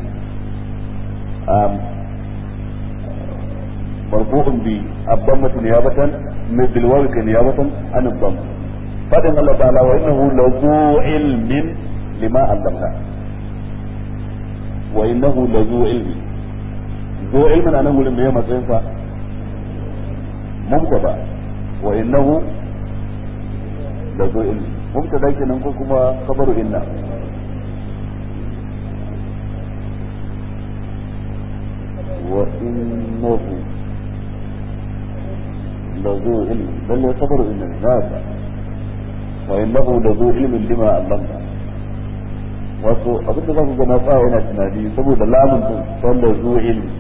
مرفوع بالضمة نيابة بالواو نيابة عن الضم فإن الله تعالى وإنه لذو علم لما علمنا وإنه لذو علم ذو علم أنا أقول إن هي مصيفة مبتدا وإنه لذو علم مبتدا كنا نقول كما خبر إنا وإنه lazu ilmin lalle sabaru inna na yadda wa innahu lazu ilmin lima allamna wato abin da za ku gana tsaya yana tunani saboda lamun din san lazu ilmi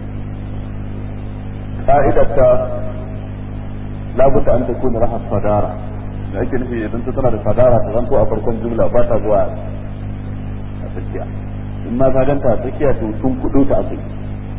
ka'idar ta labudda an ta kuna rahas fadara da ake nufi idan ta tana da fadara ta zanto a farkon jumla ba ta zuwa a tsakiya in ma ka ganta a tsakiya to tun kudu ta a tsakiya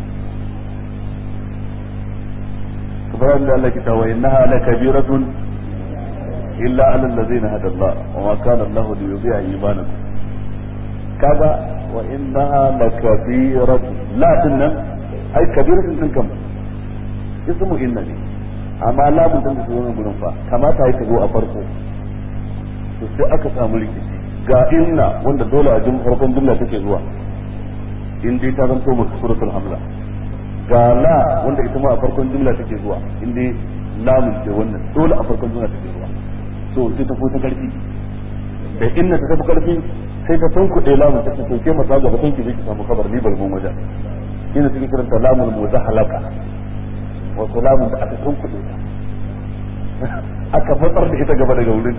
kamar yadda Allah ke ta wa innaha lakabiratun illa ala allazina hada Allah wa ma kana Allah li yudhi'a imanakum kaga wa innaha lakabiratun la tunnan ai kabiratun din kam ismu inna ne amma lamun din da zuwa gurin fa kamata ya zo a farko to sai aka samu rikici ga inna wanda dole a jin farkon jumla take zuwa in dai ta zanto maka suratul hamza ga la wanda ita ma a farkon jumla take zuwa in dai lamun ce wannan dole a farkon jumla take zuwa to sai ta ta karfi da inna ta tafi karfi sai ta tunkuɗe lamun ta ce to ke masa gaba sai ki je ki samu kabar ni balmun wajen ina cikin kiranta lamun muzahalaka wa salamun da aka tunkuɗe ta aka matsar da ita gaba daga wurin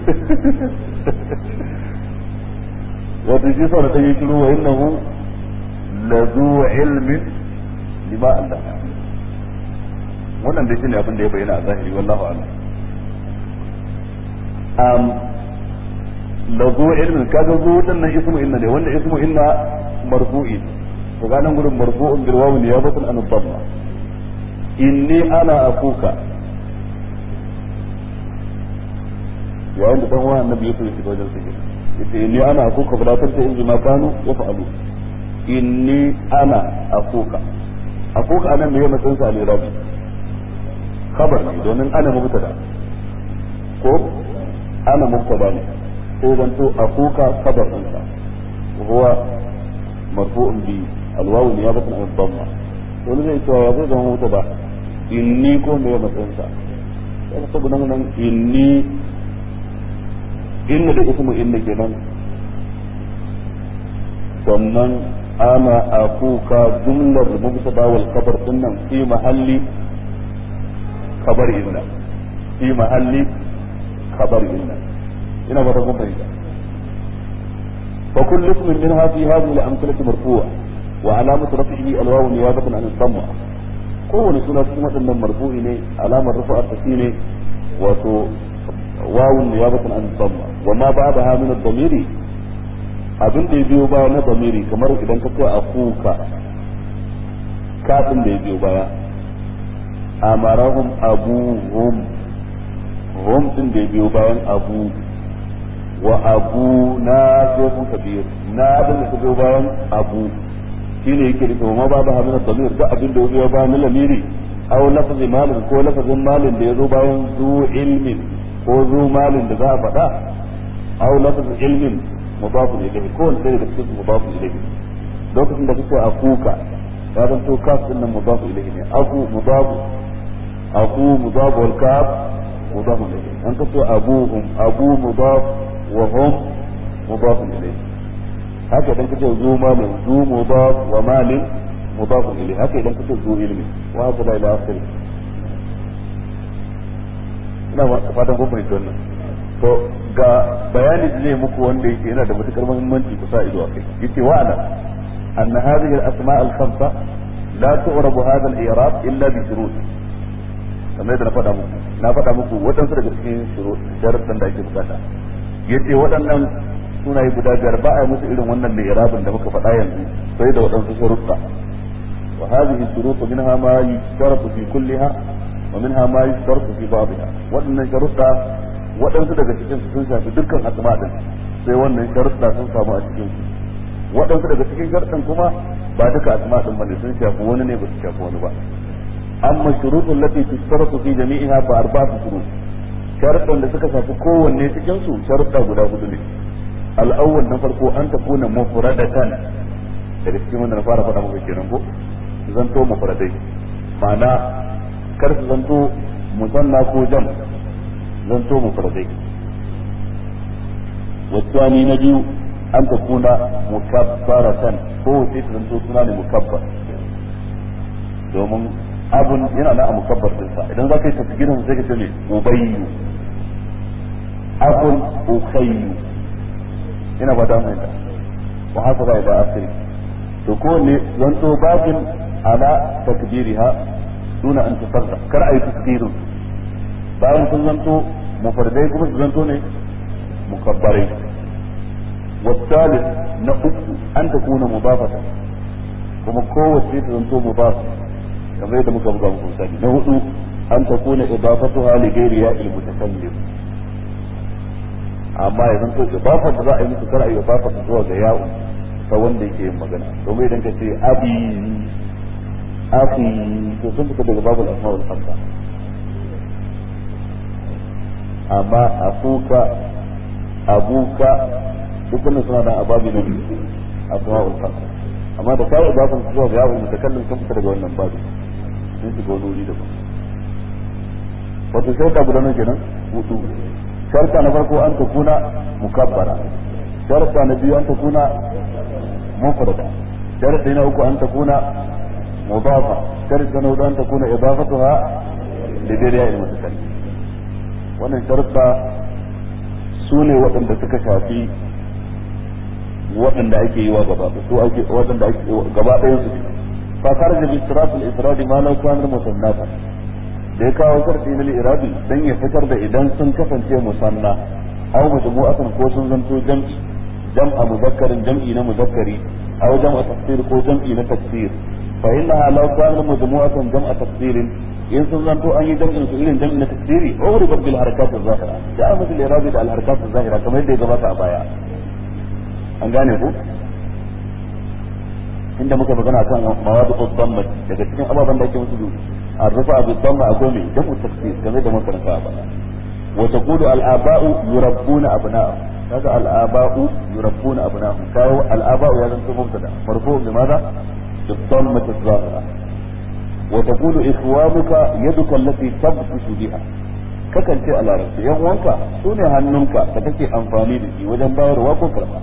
wato shi sa da ta yi shiru wa innahu la zu ilmin lima Allah wannan dai shine abin da ya bayyana a zahiri wallahu a'lam um la zu ilmin kaga zu wannan ismu inna ne wanda ismu inna marfu'i to ga nan gurin marfu'un bil wawu niyabatan an dhamma inni ana akuka yayin da dan uwan annabi ya fito wajen su yace inni ana akuka fa la tanta in ma kanu yaf'alu inni ana akuka akuka anan me yana tsansa ne rabi khabar ne domin ana mubtada ko ana mubtada ne sai zanto akuka khabar ɗinsa huwa marfu'un bi alwawu niyabatan an dhamma wani zai cewa zai zama mubtada inni ko me matsayinsa sai saboda nan inni inna da ismu inna kenan sannan ana akuka jumlar mubtada wal khabar dinnan fi mahalli khabar inna fi mahalli khabar inna ina ba ta kun fahimta فكل اسم منها في هذه الأمثلة مرفوع وعلامة رفعه الواو نيابة عن الضمة kowane suna cikin waɗannan marfu'i ne alamar rufa tafi ne wato wawun ne ya batan an damma wa ma ba da min ad-damiri abin da ya biyo baya na damiri kamar idan ka ce akuka kafin da ya biyo baya amarahum abuhum hum din da ya biyo bayan abu wa abu na sai kun kabir na din da biyo bayan abu shine yake da ma babu hamina damir duk abin da ya ba na lamiri aw lafzi malin ko lafazin malin da yazo bayan zu ilmin ko zu malin da za a faɗa aw lafzi ilmin mudafun ilayhi ko wanda daga cikin mudafun ilayhi lokacin da kake akuka ya zan to kaf din nan mudafu ilayhi ne aku mudafu aku mudafu wal kaf mudafu ilayhi an kace abuhum abu mudaf wa hum mudafun ilayhi haka idan kace zu malin zu mudaf wa malin mudaf ilayhi haka idan kace zu ilmi wa haka la ilaha illa ina ba fatan kun fahimci wannan to ga bayani da zai muku wanda yake yana da matukar muhimmanci ku sa ido a kai yace wa ana anna hadhihi al-asma' al-khamsa la tu'rabu hadha al-i'rab illa bi shurut kamar yadda na faɗa muku na faɗa muku waɗansu daga cikin sharuɗan da ake bukata yace waɗannan sunaye guda biyar ba a yi musu irin wannan li'irabin da muka faɗa yanzu sai da waɗansu sharuɗa wa hadhihi shurut minha ma yushtaratu fi kulliha wa minha ma yushtaratu fi ba'dha waɗannan sharuɗa waɗansu daga cikin su sun shafi dukkan asma din sai wannan sharuɗa sun samu a cikin su waɗansu daga cikin sharuɗan kuma ba duka asma din bane sun shafi wani ne ba su shafi wani ba amma shurutul lati tushtaratu fi jami'iha fa arba'atu shurut sharuɗan da suka shafi kowanne cikin su sharuɗa guda hudu ne al'awwal na farko an ta kuna mufradatan daga cikin wanda na fara faɗa muku kenan ko zanto mufradai ma'ana kar su zanto musanna ko jam zanto mufradai wasani na biyu an ta kuna mukabbaratan ko sai su zanto suna ne mukabbar domin abun yana na a mukabbar dinsa idan za ka yi tasgirin sai ka ce me ubayyu abun ukayyu ina ba da mai wa haka ba da asiri to ko ne zanto bakin ala takbiriha duna an tafarra kar ayi tasgirin bayan sun zanto mufardai kuma su zanto ne mukabbarai والثالث نقص أن تكون مضافة kuma kowace ta zanto mudafa kamar yadda muka buga muku misali na hudu an ta kuna idafatuha li ghairi ya il mutakallim amma ya zanto idafa da za a yi musu kar a yi idafa ta zuwa ga ya'u ta wanda yake yin magana domin idan ka ce abi akhi to sun fita daga babul asma'ul khamsa amma akuka abuka dukkanin suna da ababi na biyu asma'ul khamsa amma da kai idafan su zuwa ga yawon mutakallim sun fita daga wannan babu sun shiga wani wuri daban wato sharta guda nan kenan hudu sharta na farko an ta kuna mukabbara sharta na biyu an ta kuna mufrada sharta na uku an ta kuna mudafa sharta na hudu an ta kuna idafatuha da dai ya mutakallim wannan sharta su ne waɗanda suka shafi waɗanda ake yi wa gaba su ake waɗanda ake gaba ɗayan su fa kharaja bi istiraf al ifrad ma law kana musannata da ya kawo sarfi na iradi dan ya fitar da idan sun kasance musanna aw majmu'atan ko sun zanto jam'i jam'a mudhakkarin jam'i na muzakkari aw jam'a tafsir ko jam'i na tafsir fa innaha law kana majmu'atan jam'a tafsirin in sun zanto an yi jam'in su irin jam'i na tafsiri uribat bil harakat az-zahira da amma bil iradi da al harakat az-zahira kamar yadda ya gabata a baya an gane ku inda muka magana kan mawadu damma daga cikin ababen da ake musu arrufa bi damma akwai mai jamu tafsir game da muka rasa ba wa taqulu al aba'u yurabbuna abna'ahum kaga al aba'u yurabbuna abna'ahum kawo al aba'u ya zanto mubtada marfu bi madha bi damma tazahira wa taqulu ikhwanuka yaduka allati tabtashu biha kakan ce a larabci yan uwanka su ne hannunka da kake amfani da shi wajen bayarwa ko karba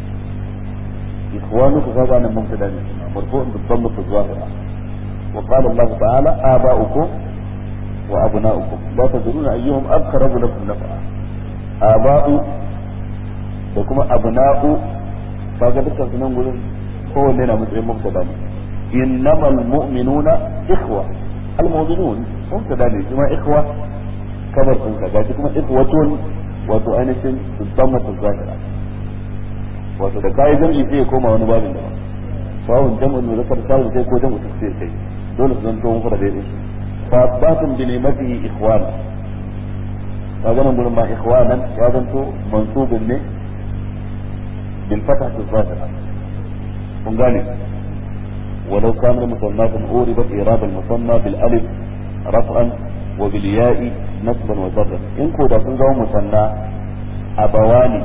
إخوانك هذا أنا مبتدا مرفوع بالضمة الظاهرة وقال الله تعالى آباؤكم وأبناؤكم لا تدرون أيهم أقرب لكم نفعا آباء وكما أبناء فقد تكون نقول هو لنا مسلم مبتدا إنما المؤمنون إخوة المؤمنون مبتدا كما إخوة كبر كذا كما إخوة وتؤنس بالضمة الظاهرة wato da kayi jam'i sai ya koma wani babin daban sawun jam'ul muzakkar sawun sai ko jam'u tafsir kai dole su zanto mun fara daidai fa batun bi ni'matihi ikhwan kaga nan gurin ma ikhwanan ya zanto mansubun ne bil fathah az-zahira kun gane ولو كان المصنف أوربت إيراد المصنف بالألف رفعا وبالياء نصبا وجرا إن كودا سنزو مصنع أبواني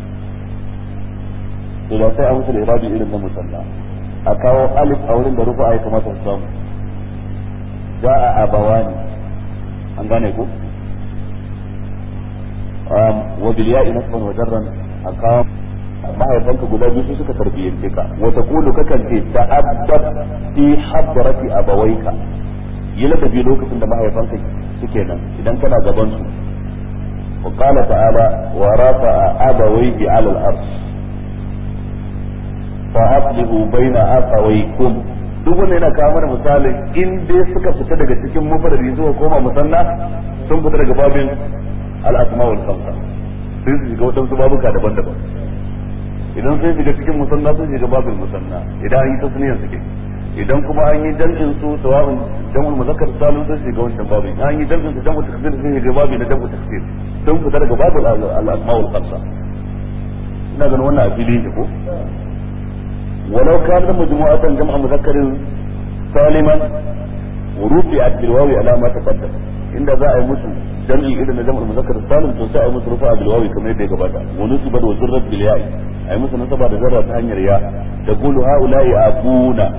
idan sai a musu da irabi irin na musalla a kawo alif a wurin da rufa ya kamata su samu za a abawani an gane ko wa bil ya'i nasban wa jarran a kawo mahaifanka guda biyu suka tarbiyyance ka wa taqulu kakan ce ta'addab fi hadrati abawaika yi ladabi lokacin da mahaifanka suke nan idan kana gaban su وقال تعالى ورفع أبويه على الأرض فأصلحوا بين أخويكم duk wanda yana kawo mana misalin in dai suka fita daga cikin mufarari zuwa koma musanna sun fita daga babin al'asma wal khamsa sai su shiga wadansu babuka daban-daban idan sun shiga cikin musanna sun shiga babin musanna idan an yi tasniyan suke idan kuma an yi jam'in su sawa'un jam'ul muzakkar salim sun shiga wancan babin an yi jam'in su jam'ul taksir sun shiga babin na jam'ul taksir sun fita daga babin al'asma wal khamsa ina ganin wannan a fili ne ko ولو كان مجموعة جمع مذكر سالما ورفعت بالواو على ما تقدم إن ذا أي مسلم جمع إذا جمع المذكر السالم تنسى مسلم رفع بالواو كما يدي قباتا ونسبت وزرت بالياء أي مسلم نسبة ذرة هنيا رياء تقول هؤلاء أبونا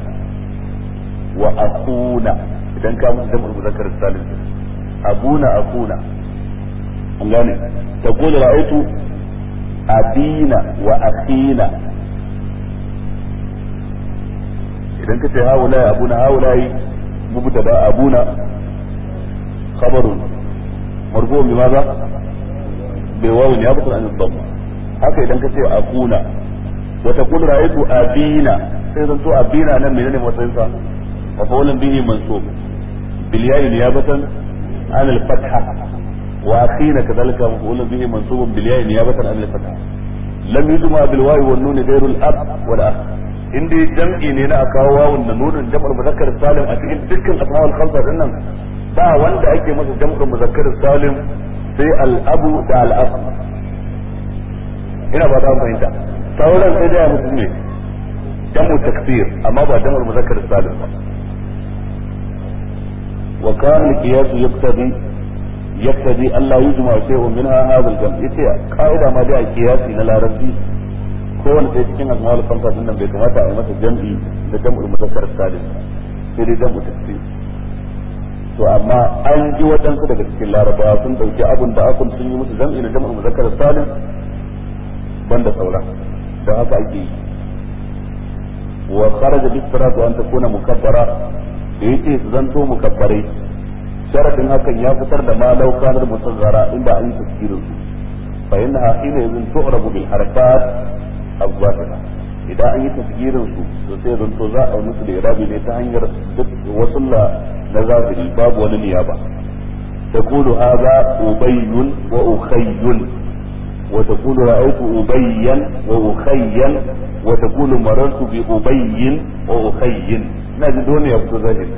وأخونا إذا كان جمع المذكر السالم أبونا أخونا أنغاني تقول رأيت أبينا وأخينا idan ka ce haulai abu na haulai mubtada abuna khabarun marfu bi maza bi wawu ya fitar an dhamma haka idan ka ce akuna wa taqulu ra'aytu abina sai zan to abina nan menene matsayin sa wa qawlan bihi mansub bil ya'i niyabatan an al fatha wa akhina kadhalika maf'ulun bihi mansubun bil ya'i niyabatan an al fatha lam yujma bil wawi wan nun ghayru al ab wal akh in dai jam'i ne na akawo wawun da nunin jam'ar muzakkar salim a cikin dukkan asma'ul khamsa din nan ba wanda ake masa jam'ar muzakkar salim sai al abu da al akh ina ba ta fahimta sauran sai da mutum ne jamu taksir amma ba jam'ar muzakkar salim ba wa kana al-qiyas yaqtadi yaqtadi an la yujma shay'un minha hadha al-jam' yace qaida ma da qiyasi na larabci kowane sai cikin asma'ul khamsa din nan bai kamata a yi masa jam'i da jam'ul muzakkar salim sai dai jam'u taksir to amma an ji waɗansu daga cikin larabawa sun ɗauki abun da akun sun yi musu jam'i da jam'ul muzakkar salim banda sauran da haka ake yi wa kharaja bi siratu an takuna mukabbara da yake su zanto mukabbarai sharadin hakan ya fitar da ma law kanar musazzara inda an yi tafsirin su fa innaha hina yazin tu'rabu bil harakat az-zahira idan an yi tafsirin su to sai zanto za a musu da irabi ne ta hanyar duk wasu na zahiri babu wani niyaba تقول هذا أبي وأخي وتقول رأيت أبيا وأخيا وتقول مررت بأبي وأخي نجد دون يبدو ذلك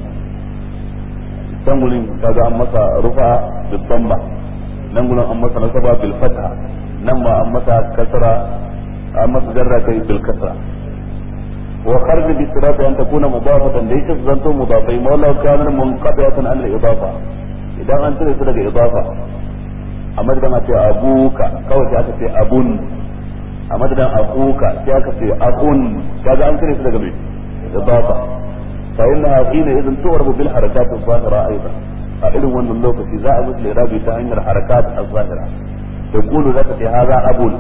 تنقل كذا أمسا رفع بالضمة نقول أمسا نصب بالفتحة نما أمسا كسرة أمسا جرة بالكسرة وخرج بالصراط أن تكون مضافة ليس زنتو مضافين ولو كان منقطعة عن الإضافة إذا أنت ليس إضافة a madadin a ce abuka kawai sai aka ce abun a madadin akuka sai aka ce akun kaga an kire su daga mai idafa fa inna hina idan tu'rabu bil harakat az-zahira aidan a irin wannan lokaci za a musu lirabi ta hanyar harakat az-zahira taqulu zaka ce hadha abun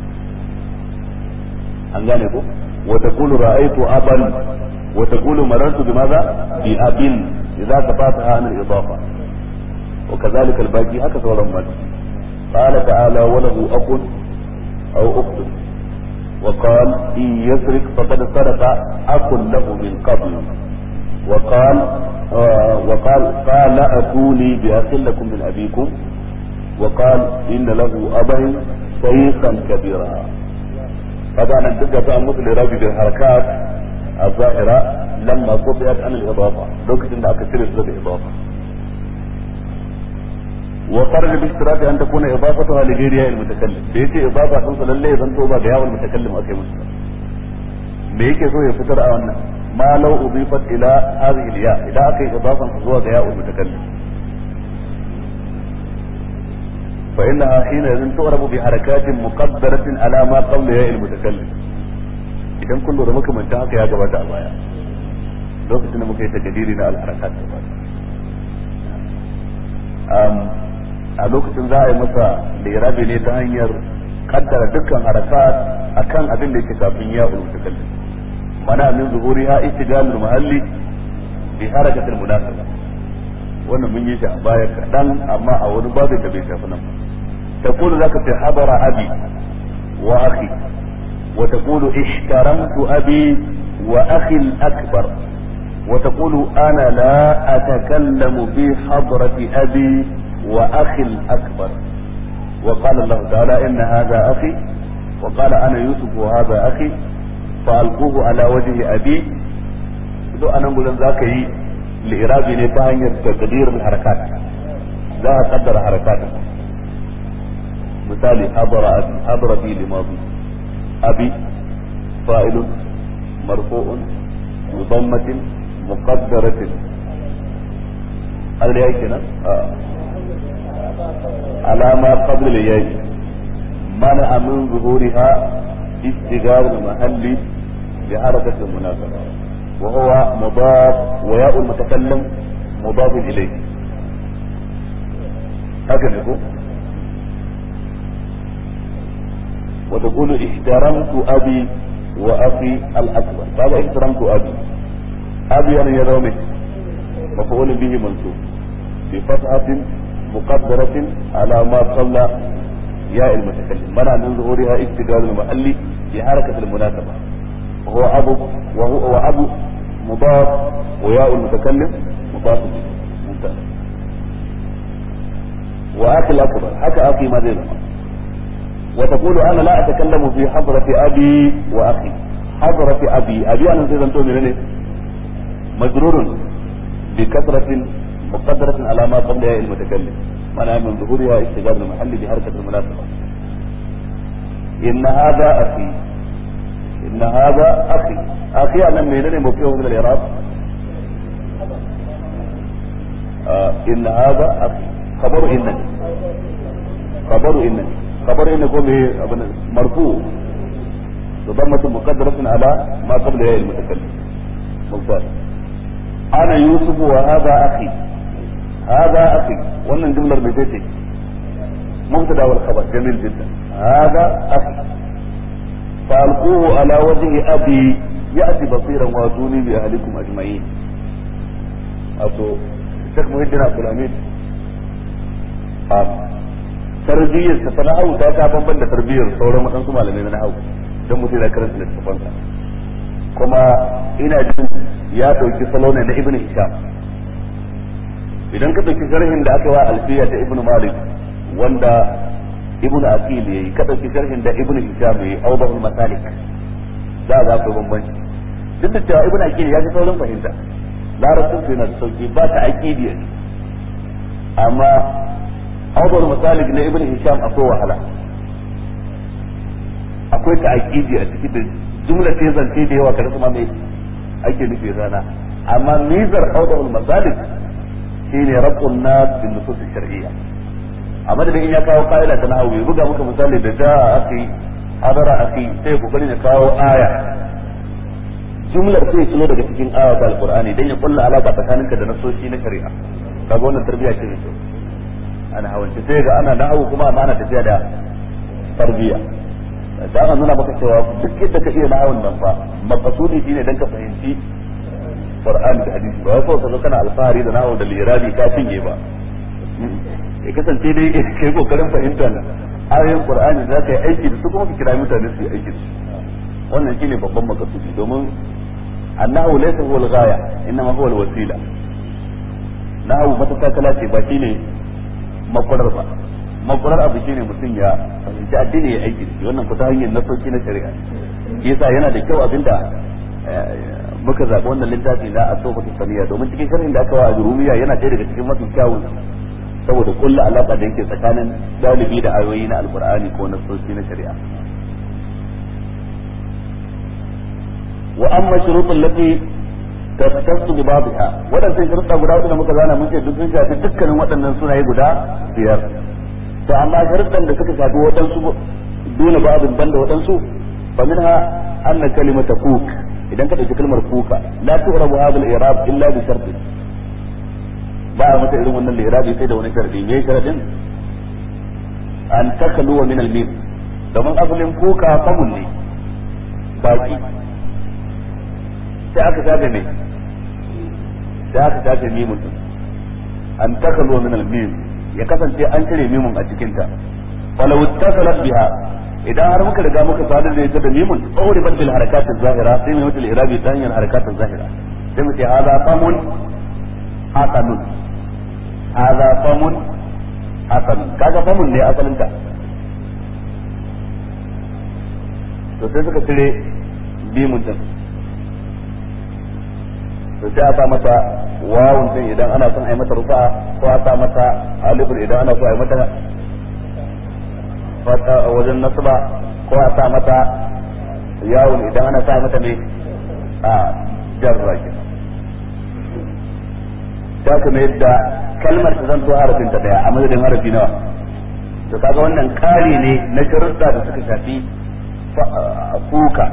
an gane ko wa taqulu ra'aytu aban wa taqulu marartu bimadha bi abin idza tafataha an al-idafa وكذلك الباقي هكذا ولما قال تعالى وله أخ أو أخت وقال إن يسرق فقد سرق أخ له من قبل وقال آه وقال قال أتوني بأخ لكم من أبيكم وقال إن له أبا شيخا كبيرا هذا أنا دقة أمس لرابي بالحركات الظاهرة لما قطعت عن الإضافة لو كنت أكثر الإضافة وخرج باشتراط ان تكون اضافتها لغيرها المتكلم da yace idafa din sa lalle zan to ba ga yawon mutakallim akai musu me yake so ya fitar a wannan ma law udifat ila hadhihi al-ya idan akai idafan zuwa ga yawon mutakallim fa innaha hina yazin tu'rabu bi harakatin muqaddaratin ala ma qabla ya al-mutakallim idan kun lura makamantan haka ya gabata a baya lokacin da muka yi takadiri na al-harakat a lokacin za a yi masa lirabi ne ta hanyar kaddara dukkan harakat akan abin da yake kafin ya ulu takallim mana min zuhuri ha istigalul mahalli bi harakatil munasaba wannan mun yi shi a baya kadan amma a wani babin da bai shafi nan تقول ذاك في حضر أبي وأخي وتقول اشترمت أبي وأخي الأكبر وتقول أنا لا أتكلم في حضرة أبي وأخي الأكبر وقال الله تعالى إن هذا أخي وقال أنا يوسف وهذا أخي فألقوه على وجه أبي دو أنا أقول ذاك هي لإرابي نتاهي تقدير الحركات لا أقدر حركاته مثالي حضر أبي حضر بي لماضي أبي فاعل مرفوع بضمة مقدرة هذا ليه كده آه. على ما قبل الياء منع من ظهورها استجار المحل بحركة المناسبة وهو مضاف وياء المتكلم مضاف إليه هكذا يقول وتقول احترمت أبي وأخي الأكبر هذا احترمت أبي أبي أنا يرومي مفعول به منصوب بفتحة مقدرة على ما قبل ياء المتكلم منع من ظهورها استقرار المحل بحركة المناسبة وهو أبو وهو وأبو مضاف وياء المتكلم مضاف إليه ممتاز وأخي الأكبر حكى أخي ما زي وتقول أنا لا أتكلم في حضرة أبي وأخي حضرة أبي أبي أنا زي أنتم من مجرور بكثرة مقدرة على ما قبل ياء المتكلم منع من ظهورها استقرار المحل بحركة المناسبة إن هذا أخي إن هذا أخي أخي أنا منين موقعه من الإعراب آه إن هذا أخي خبر إنني خبر إنني خبر إن يكون مرفوع بضمة مقدرة على ما قبل ياء المتكلم ممتاز أنا يوسف وهذا أخي هذا أخي وأن جملة بيتي مبتدا والخبر جميل جدا هذا أخي فألقوه على وجه أبي يأتي بصيرا واتوني بأهلكم أجمعين أتو الشيخ مهدنا عبد الحميد tarbiyyar ta ta nahawu ta ta bamban da tarbiyyar sauran waɗansu malamai na nahawu don mutum yana karanta littattafansa kuma ina jin ya ɗauki salo ne na ibn hisham idan ka ɗauki sharhin da aka wa alfiya ta ibn malik wanda ibn aqil yayi ka ɗauki sharhin da ibn hisham yayi awdahul masalik za a ga bambanci duk da cewa ibn aqil ya fi saurin fahimta larabcin su yana da sauki ba ta aqidi amma awdahul masalik na ibn hisham akwai wahala akwai ta aqidi a cikin da jumla ce zance da yawa kada kuma mai ake nufi rana amma mizar awdahul masalik shine rabbun nas bin nusus shar'iyya a madadin in ya kawo ka'ida ta nahawu ya buga muka misali da da aki hadara aki sai kokari ya kawo aya jumlar sai kilo daga cikin aya ta alqur'ani dan ya kulla alaka tsakaninka da nasoshi na shari'a kaga wannan tarbiyya ce ne ana hawance sai ga ana nahawu kuma amma ana tafiya da tarbiyya da ana nuna maka cewa duk yadda ka iya nahawun nan fa maqsudi shine dan ka fahimci Qur'ani da hadisi ba wai kawai kana alfahari da nahawu da lirabi ka cinye ba ya kasance dai kai kokarin fahimtar ayoyin Qur'ani za ka yi aiki da su kuma ka kira mutane su yi aiki da su wannan shine babban makasudi domin annahu laysa huwa al-ghaya innama huwa al-wasila nahawu matakala ce ba shine makwarar ba makwarar abu shine mutum ya fahimci addini ya aiki da shi wannan ku ta hanyar nasoki na shari'a yasa yana da kyau abinda muka zaɓi wannan littafi na a tsofa saniya domin cikin sharhin da aka wa a jurumiya yana ɗaya daga cikin mafi kyawun saboda kulla alaƙa da yake tsakanin ɗalibi da ayoyi na alkur'ani ko na soci na shari'a wa amma shuruɗin lati tattasu bi babiha waɗannan sharuɗa guda hudu da muka zana mun ce duk sun shafi dukkanin waɗannan sunaye guda biyar to amma sharuɗan da suka shafi waɗansu dole babin banda waɗansu fa minha anna kalimata kuk idan ka ɗauki kalmar kuka la tu'rabu hadha al-i'rab illa bi shartin ba a mata irin wannan lirabi sai da wani sharadi me sharadin an takaluwa min al-mim domin asalin kuka famun ne baki sai aka shafe me sai aka shafe mimun din an takaluwa min al-mim ya kasance an cire mimun a cikin ta falau ittasalat biha idan har muka riga muka sadar da ita da mimun tsawri bil harakat zahira sai mai mutul irabi ta hanyar harakat zahira sai mu ce hada famun hasanun hada famun hasanun kaga famun ne asalin ta to sai suka cire mimun din to sai a sa mata wawun din idan ana son a yi mata rufa'a ko a sa mata alifun idan ana so a yi mata fata wajen nasba ko a sa mata yawun idan ana sa mata ne a jarra ke ta kuma yadda kalmar ta zanto harafin ta daya a madadin harafi nawa to kaga wannan kari ne na sharuɗa da suka shafi kuka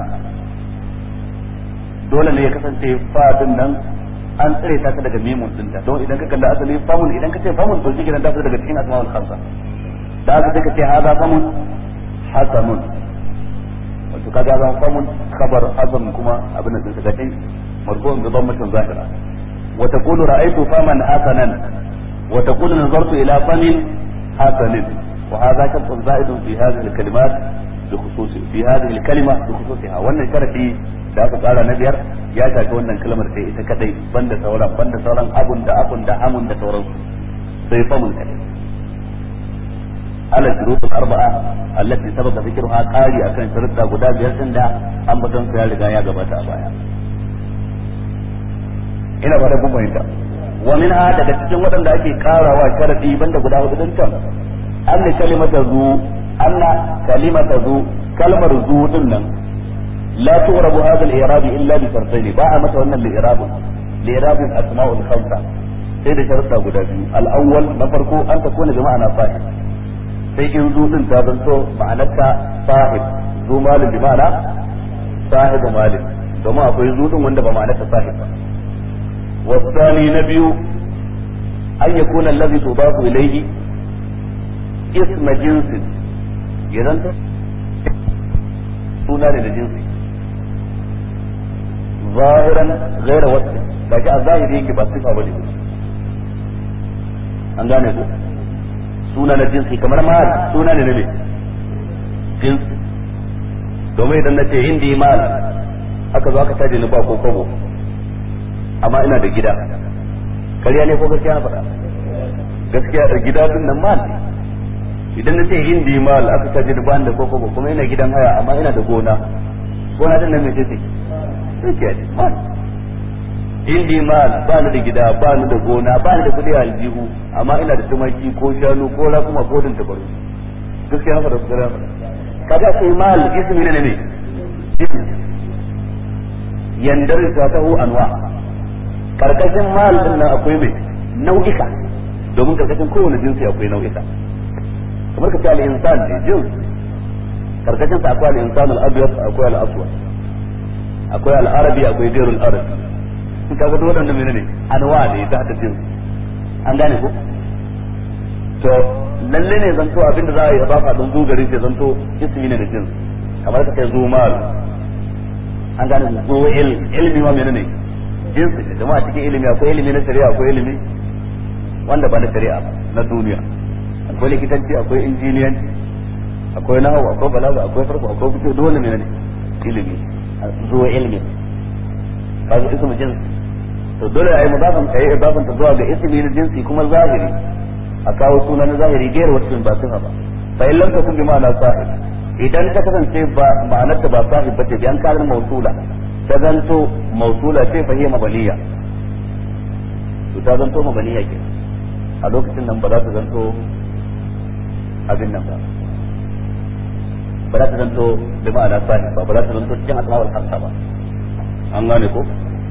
dole ne ya kasance fadin nan an tsire ta daga mimun dinta don idan ka kalli asali famun idan ka ce famun to shi kenan ta daga cikin asma'ul khamsa da aka sai ka ce hada famun hasanun wato kaga zan famun khabar hasan kuma abin da suka kai marfu'un bi dhammatin zahira wa taqulu ra'aytu faman hasanan wa taqulu nazartu ila famin hasanin wa hadha shartun za'idun fi hadhihi al-kalimat بخصوص في هذه الكلمة بخصوصها wannan sharadi da aka tsara na biyar ya shafi wannan kalmar sai ita kadai banda sauran banda sauran abun da abun da hamun da sauran sai famun kadai ala shurut al-arba'a allati sabaqa dhikruha qari akan sharuɗa guda biyar din da ambaton su ya riga ya gabata a baya ina ba da kun fahimta wa minha daga cikin waɗanda ake karawa sharadi banda guda hudu din can an kalimata zu أن كلمة ذو كلمة ذو دنا لا تغرب هذا الإعراب إلا بشرطين باع مثلا الإعراب لإعراب الأسماء الخمسة سيد شرطة guda biyu الأول نفرق أن تكون بمعنى صاحب sai in zu din ta zanto ma'anarta sahib zu malin bi ma'ana sahib malin domin akwai zu din wanda ba ma'anarta sahib ba wasani na biyu an yakuna allazi tudafu ilayhi isma jinsin ya zanto suna ne da jinsi zahiran gaira wasu ga ji a zahiri yake ba sifa ba ne an gane ko suna na jinsi kamar mal suna ne na me jinsi domin idan na ce indi mal aka zo aka caje ni ba ko kobo amma ina da gida kariya ne ko gaskiya na faɗa gaskiya da gida din nan mal ne idan na ce indi mal aka caje da bani da koko kuma ina gidan haya amma ina da gona gona din nan me ce sai ke mal indi mal ba ni da gida ba ni da gona ba ni da kudi a aljihu amma ina da tumaki ko shanu ko rakuma ko din tabaru gaskiya na fada su gara kaga sai mal ismi ne ne yandar ta tahu anwa karkashin mal din nan akwai mai nau'ika domin karkashin kowane jinsi akwai nau'ika kamar ka ce al-insan ne jins karkashin sa akwai al-insan al-abyad akwai al-aswad akwai al-arabi akwai gairul arabi in kaga duk waɗannan menene anwa ne ta hada jins an gane ko to lalle ne zanto abinda za a yi ba don zu gari sai zanto ismi ne da jins kamar ka ce zu mal an gane zu ilmi ma menene jinsi ne jama'a cikin ilimi akwai ilimi na shari'a akwai ilimi wanda ba na shari'a ba na duniya akwai likitanci akwai injiniyanci akwai nahawu akwai balaga akwai farko akwai fito dole ne ne ilimi zuwa ilmi kaga ismu jins to dole ayi mudafan kai idafan ta zuwa ga ismi na jinsi kuma zahiri a kawo suna na zahiri gairu wata ba sifa ba fa in lam takun bi ma'ana sahib idan ta kasance ba ma'anar ta ba sahib bace bi an karin mausula ta zanto mausula ce fa hiya mabaliya to ta zanto mabaliya ke a lokacin nan ba za ta zanto abin nan ba ba za ta zanto da ma'ana sahib ba ba za ta zanto cikin asma'ul hamsa ba an gane ko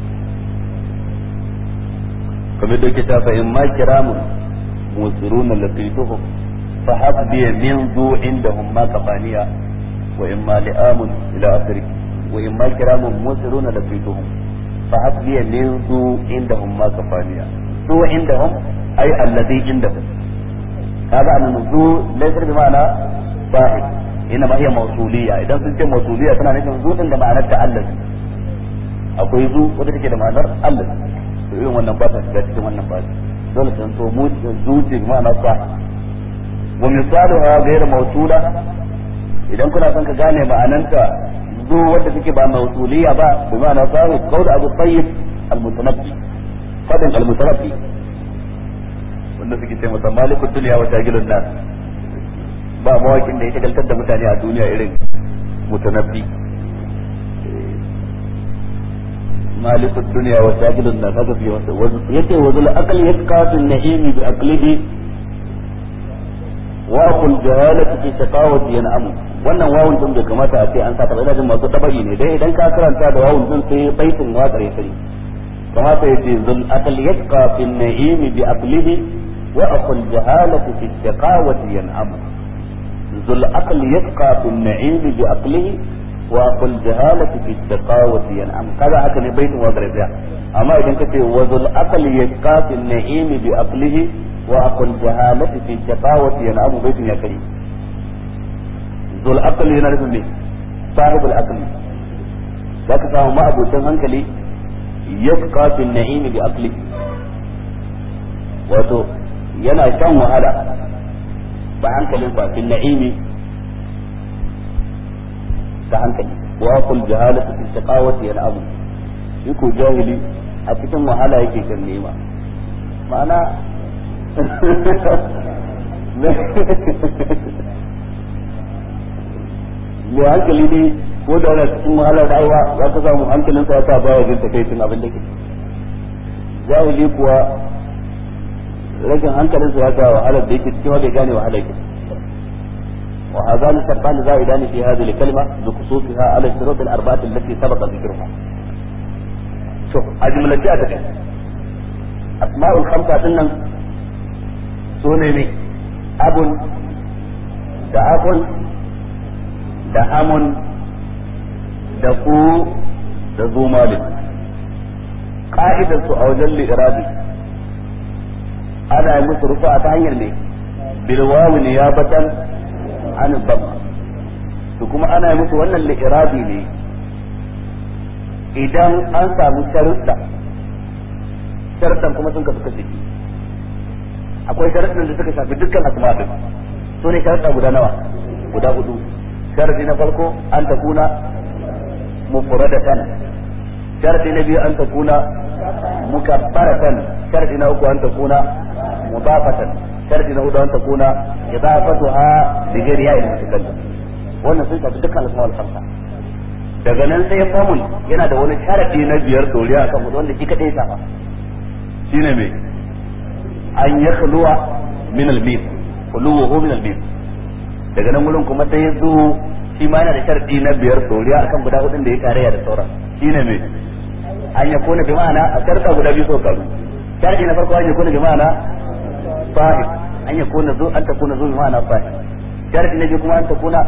kamar da yake ta fa in ma kiramun musiruna latiftuhum fa habbi min zu indahum ma kafaniya wa in ma li'amun ila akhirih wa in ma kiramun musiruna latiftuhum fa habbi min zu indahum ma kafaniya zu indahum ay alladhi indahum kaga annan zu laysa bi ma'ana sahib ina ma hiya mawsuliyya idan sun ce mawsuliyya tana nufin zu din da ma'anar ta Allah akwai zu wanda take da ma'anar Allah to irin wannan ba ta shiga cikin wannan ba dole sai to mu zu ce ma'ana sa wa misaluha ghayr mawsula idan kuna son ka gane ma'ananta zu wanda take ba mawsuliyya ba bi ma'ana sahib qaul abu tayyib al-mutanabbi fadin al-mutanabbi wanda suke ce masa malikul dunya wa tajilun nas ba mawakin da ya shagaltar da mutane a duniya irin mutanabbi malikul dunya wa tajilun nas haka fi wasa yace wa zul aqli yasqatu an-na'im bi aqlihi wa aqul jahalati fi shaqawati yan'amu wannan wawun din bai kamata a ce an saka ina jin masu tabari ne dai idan ka karanta da wawun din sai baitin waƙar ya sani kamata yace zul aqli yasqa fi an-na'im bi aqlihi وأخو الجهالة في الشقاوة ينعم ذو العقل يبقى في النعيم بعقله وأخو الجهالة في الشقاوة ينعم كذا هكذا بيت وضرب أما إذا كنت وذو العقل يبقى في النعيم بعقله وأخو الجهالة في الشقاوة ينعم بيت يا كريم ذو العقل ينعم به صاحب العقل ذاك سامو ما أبو تنهنكلي يبقى في النعيم بعقله wato yana shan wahala ba hankalin ba fil na'imi da hankali wa kul jahalatu fi shaqawati yan'amu shi ko jahili a cikin wahala yake kan nema ma'ana mai hankali ne ko da wani cikin wahalar rayuwa za ka samu hankalinsa ya sa baya jin takaicin abin da ke jahili kuwa rashin hankalinsa ya sa wahalar da yake cikin bai gane wahalar ke وهذان شرطان زائدان في هذه الكلمة بخصوصها على الشروط الأربعة التي سبق ذكرها. شوف أجمل جاءتك أسماء الخمسة سنن سوني أب da akun da amun da ku da zumalin ka'idarsu a wajen li'irabi ana yi musu rufa ta hanyar ne bilwawi ne ya batan an bamma to kuma ana yi musu wannan li'irabi ne idan an samu sharuɗa sharuɗan kuma sun kasu kashi akwai sharuɗan da suka shafi dukkan asma'in su ne sharuɗa guda nawa guda hudu sharadi na farko an ta kuna mufradatan sharadi na biyu an ta kuna mukabbaratan sharadi na uku an ta kuna mudafatan sharadi na hudu an ta kuna idafatuha bi ghairi ya'il mutakallim wannan sun shafi dukkan asma'ul khamsa daga nan sai famun yana da wani sharadi na biyar doriya akan hudu wanda shi kadai ya shafa shine me an yakhluwa min al-mith khuluwuhu min al-mith daga nan wurin kuma sai ya zo shi ma yana da sharadi na biyar doriya akan guda hudun da ya tarayya da sauran shine me an ya kona bi ma'ana a sharta guda biyu sau karu sharadi na farko an ya kona bi ma'ana sahib an ya kona zo an ta kona zo bi ma'ana sahib sharadi na biyu kuma an ta kona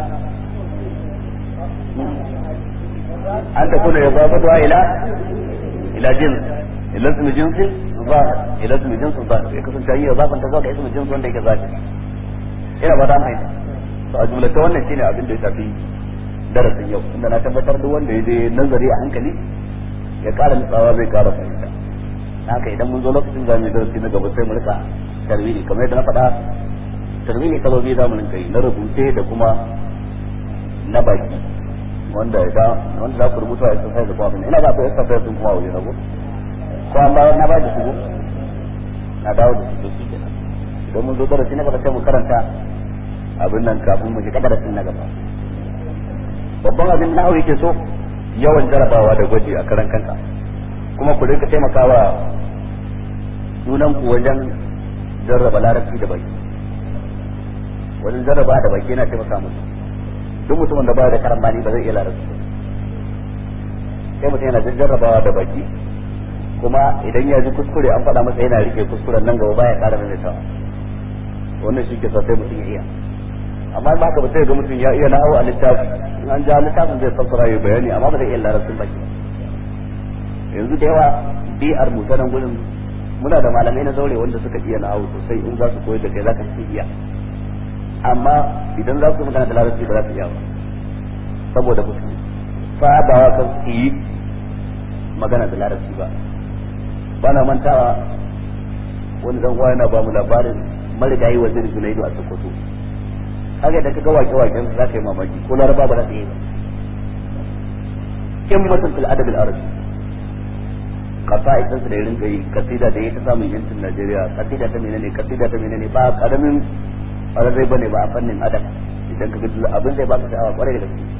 an ta kona ya zafatu ila ila jins ila ismi jinsin zahir ila ismi jinsin zahir ya kasance an yi zafanta zuwa ga ismi jinsin wanda yake zahir ina ba ta mai to a jumlata wannan shine abin da ya shafi darasin yau inda na tabbatar duk wanda ya je nazari a hankali ya kara nutsawa zai kara fahimta haka idan mun zo lokacin zamu yi darasi na gaba sai mu rika tarwini kamar yadda na faɗa tarwini sababi za mu rinka yi na rubuce da kuma na baki wanda ya wanda za ku rubuta a exercise da kuma abin ina ba ku exercise sun kuma waje na ko ko an bayar na ba da su na dawo da su su kenan idan mun zo darasi na gaba sai mu karanta abin nan kafin mu shiga darasin na gaba babban abin na yake so yawan jarabawa da gwaji a karan kanka kuma ku rinka taimakawa junan ku wajen jarraba larabci da baki wajen jarraba da baki yana taimaka musu duk mutumin da baya da karambani ba zai iya larabci sai mutum yana jarrabawa da baki kuma idan ya ji kuskure an faɗa masa yana rike kuskuren nan gaba baya ƙara maimaitawa wannan shi ke sa sai mutum ya iya amma ba ka ba sai ga mutum ya iya nahawu a littafi in an ja littafin zai fassara ya bayani amma ba zai iya larabcin baki yanzu da yawa bi'ar mu ta nan gurin muna da malamai na zaure wanda suka iya nahawu sosai in za su koyar da kai za ka ci iya amma idan za su magana da larabci ba za su iya ba saboda ba su sabawa kan su yi magana da larabci ba bana mantawa wani dan uwa yana ba mu labarin marigayi wazir Junaidu a Sokoto haka da kaga wake waken za ka yi mamaki ko laraba ba za ta yi ba kin mutum fil adab al arabi qasaidan da rinka yi kasida da yake samun yancin Najeriya kasida ta menene kasida ta menene ba karamin arabai bane ba a fannin adab idan ka ga abin zai baka sha'awa kwarai da gaske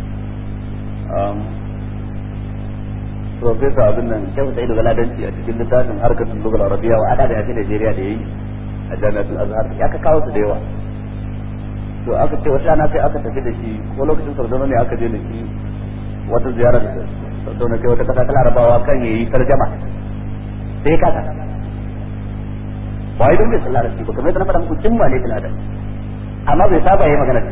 profesa abin nan shehu sa'idu galadanci a cikin littafin harkatun lugal arabiya wa ada da yafi Najeriya da yayi a jami'atul azhar ya ka kawo su da yawa to aka ce wata rana sai aka tafi da shi ko lokacin sardauna ne aka je da shi wata ziyara da sardauna kai wata kasa ta larabawa kan yayi tarjama sai ka ta ba idan bai sallar shi ba kamar yadda na faɗa muku jimma ne fil adab amma bai saba yayi magana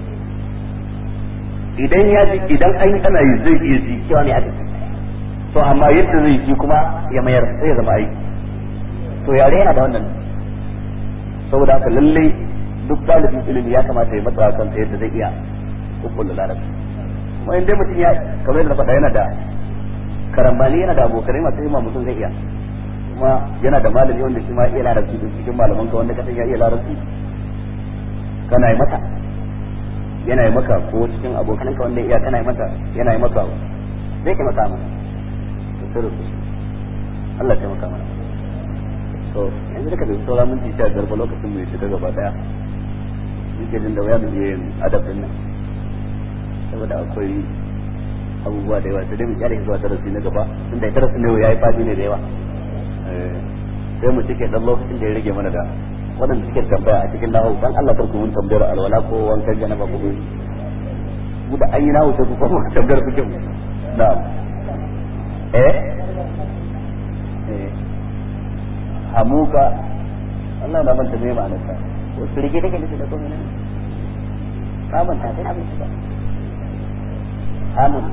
idan ya ji idan an ana yi zai iya ji cewa ne aka to amma yadda zai ji kuma ya mayar sai ya zama aiki to yare yana da wannan saboda haka lallai duk dalibin ilimi ya kamata ya matsa kan ta yadda zai iya kukkulla larabci kuma in dai mutum ya kamar yadda faɗa yana da karambani yana da abokanai masu himma mutum zai iya kuma yana da malami wanda shi ma iya larabci din cikin malaman ka wanda ka san ya iya larabci kana yi mata yana yi maka ko cikin abokan ka wanda iya kana yi mata yana yi maka zai ka maka mana to sai rubu Allah ya maka mana to yanzu da ka bi sauran minti sha biyar ba lokacin mu ya shiga gaba daya nake jin da waya mu iya yin adabin nan saboda akwai abubuwa da yawa sai dai mu kyale zuwa darasi na gaba tunda darasi ne yayi fadi ne da yawa sai mu cike dan lokacin da ya rage mana da waɗanda suke tambaya a cikin nahu dan Allah karku mun tambayar alwala ko wankan janaba ko gobe mu da ayi nahu sai ku kuma tambayar ku kin na'am eh eh hamuka Allah na manta me ma'anar ta ko sirge take ne da komai ne ka manta sai abin ba hamun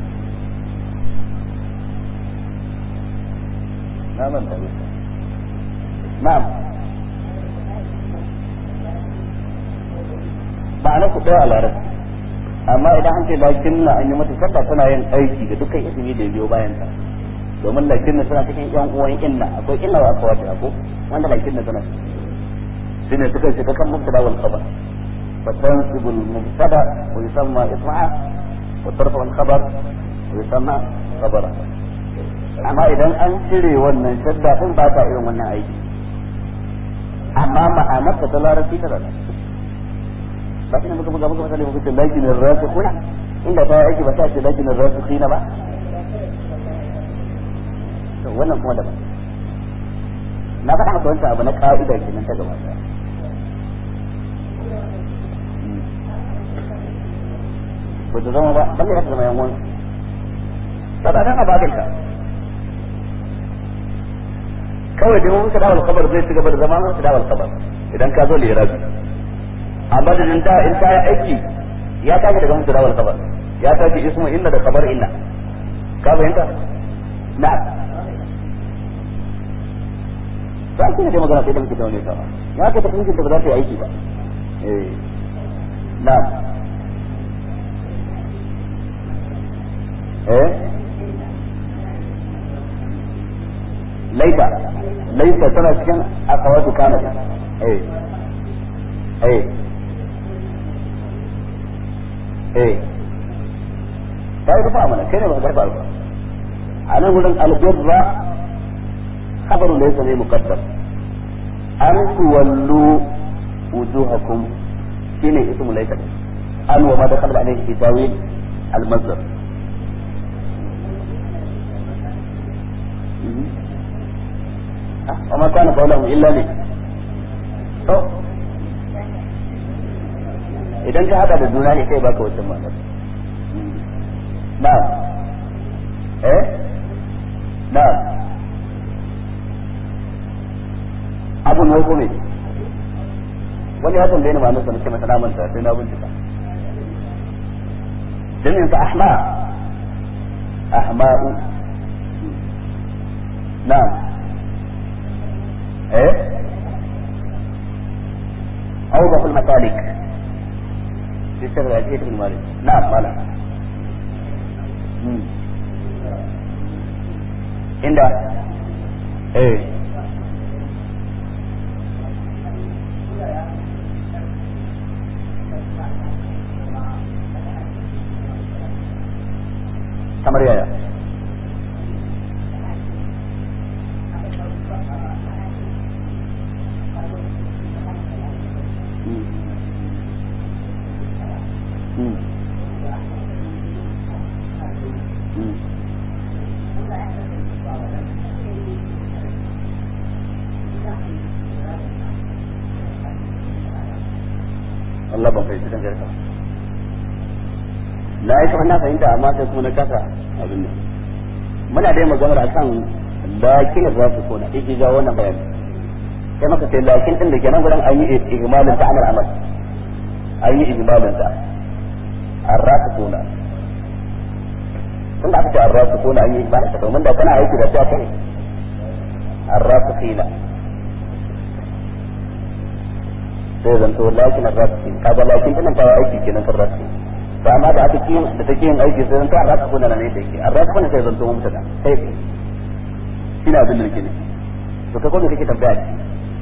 na manta ne na'am ma'ana ku ɗaya a larabci amma idan an ce lakin na an yi mata sabba tana yin aiki da dukkan ismi da biyo bayan ta domin lakin na suna cikin yan uwan inna akwai inna wa aka wata ko wanda lakin na suna shi ne suka shiga kan mubtada wal khabar فتنصب المبتدا ويسمى اسمها وترفع الخبر ويسمى خبرا amma idan an cire wannan shadda din ba ta irin wannan aiki amma ma'anar ta larabci ta rana ba ina muka buga muka misali muka ce lakin rasikhuna inda ta aiki ba ta ce lakin rasikhina ba to wannan kuma daban na faɗa maka wancan abu na ka'ida kenan ta gaba ba ta zama ba balle ya zama yan wani sabanin a bakinka kawai dai mun sada wal khabar zai ci gaba da zama mun sada wal khabar idan ka zo lirabi amma da da in ta yi aiki ya tashi daga mun sada wal khabar ya tashi ismu inna da khabar inna ka fahimta na ba ki da magana sai da muke taune ta ya ka tafi mijinta ba za ta yi aiki ba eh na eh laita laita tana cikin akawatu kana eh eh eh ta yi rufa mana kai ne ba garba ba a nan wurin albirra khabaru laysa ne muqaddam an tuwallu wujuhakum shine ismu laita an wa ma dakhala alayhi fi tawil al-masdar وما كان قولهم إلا لي idan ka haɗa da juna ne kai baka wancan ma'anar na'am eh na'am abun wai kome wani ya tambaye ni ma'anar sa nake masa na manta sai na bincika jami'in sa ahma ahma'u na'am ايه اوضح المسالك في سر الأجهزة بن مالك نعم مالا عند ايه kamar yaya Allah ban fahimci kan garka na yi kamar na fahimta amma sai kuma na kasa abin nan muna dai maganar akan lakin za su kona ike ga wannan bayani sai maka sai lakin din da ke nan gudan an yi ihmalin ta amal amal an yi ihmalin ta arrasu kona tunda aka ce arrasu kona an yi ihmalin ta domin da kana aiki da ta kai arrasu kila sai zanto lakin arrasu kaga lakin din ta aiki kenan kan rasu ba amma da aka kiyin da take yin aiki sai zanto arrasu kona ne da yake arrasu kona sai zanto mutada sai shine abin da nake ne to kai kuma kake tambaya ne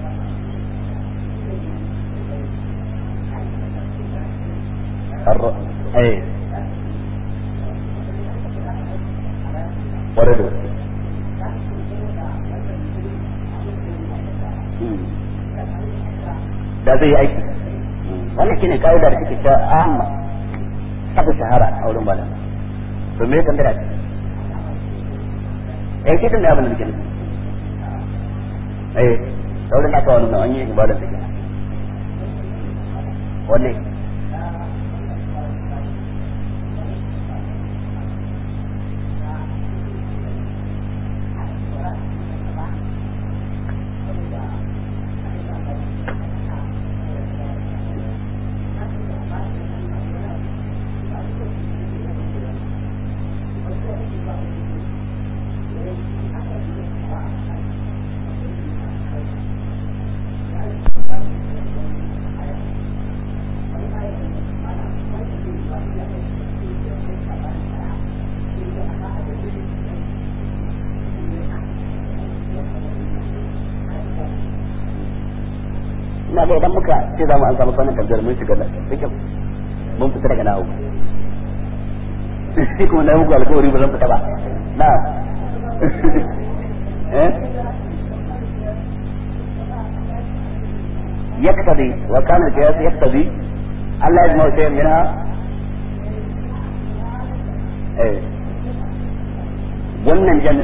eh ƙwarai da gaske da zai yi aiki wannan shine ka'ida da take ta amma aka shahara a wurin malam to me kan dara eh kidan da abin da nake nufi eh sauran aka wani an yi ibada take wanne ina ga idan muka ce za mu an samu kwanan tambayar mun shiga da fikin mun fita daga nawo shi kuma na muku alkawari ba zan fita ba na eh يقتضي وكان القياس يقتضي ألا يجمع شيء منها ايه ضمن الجمع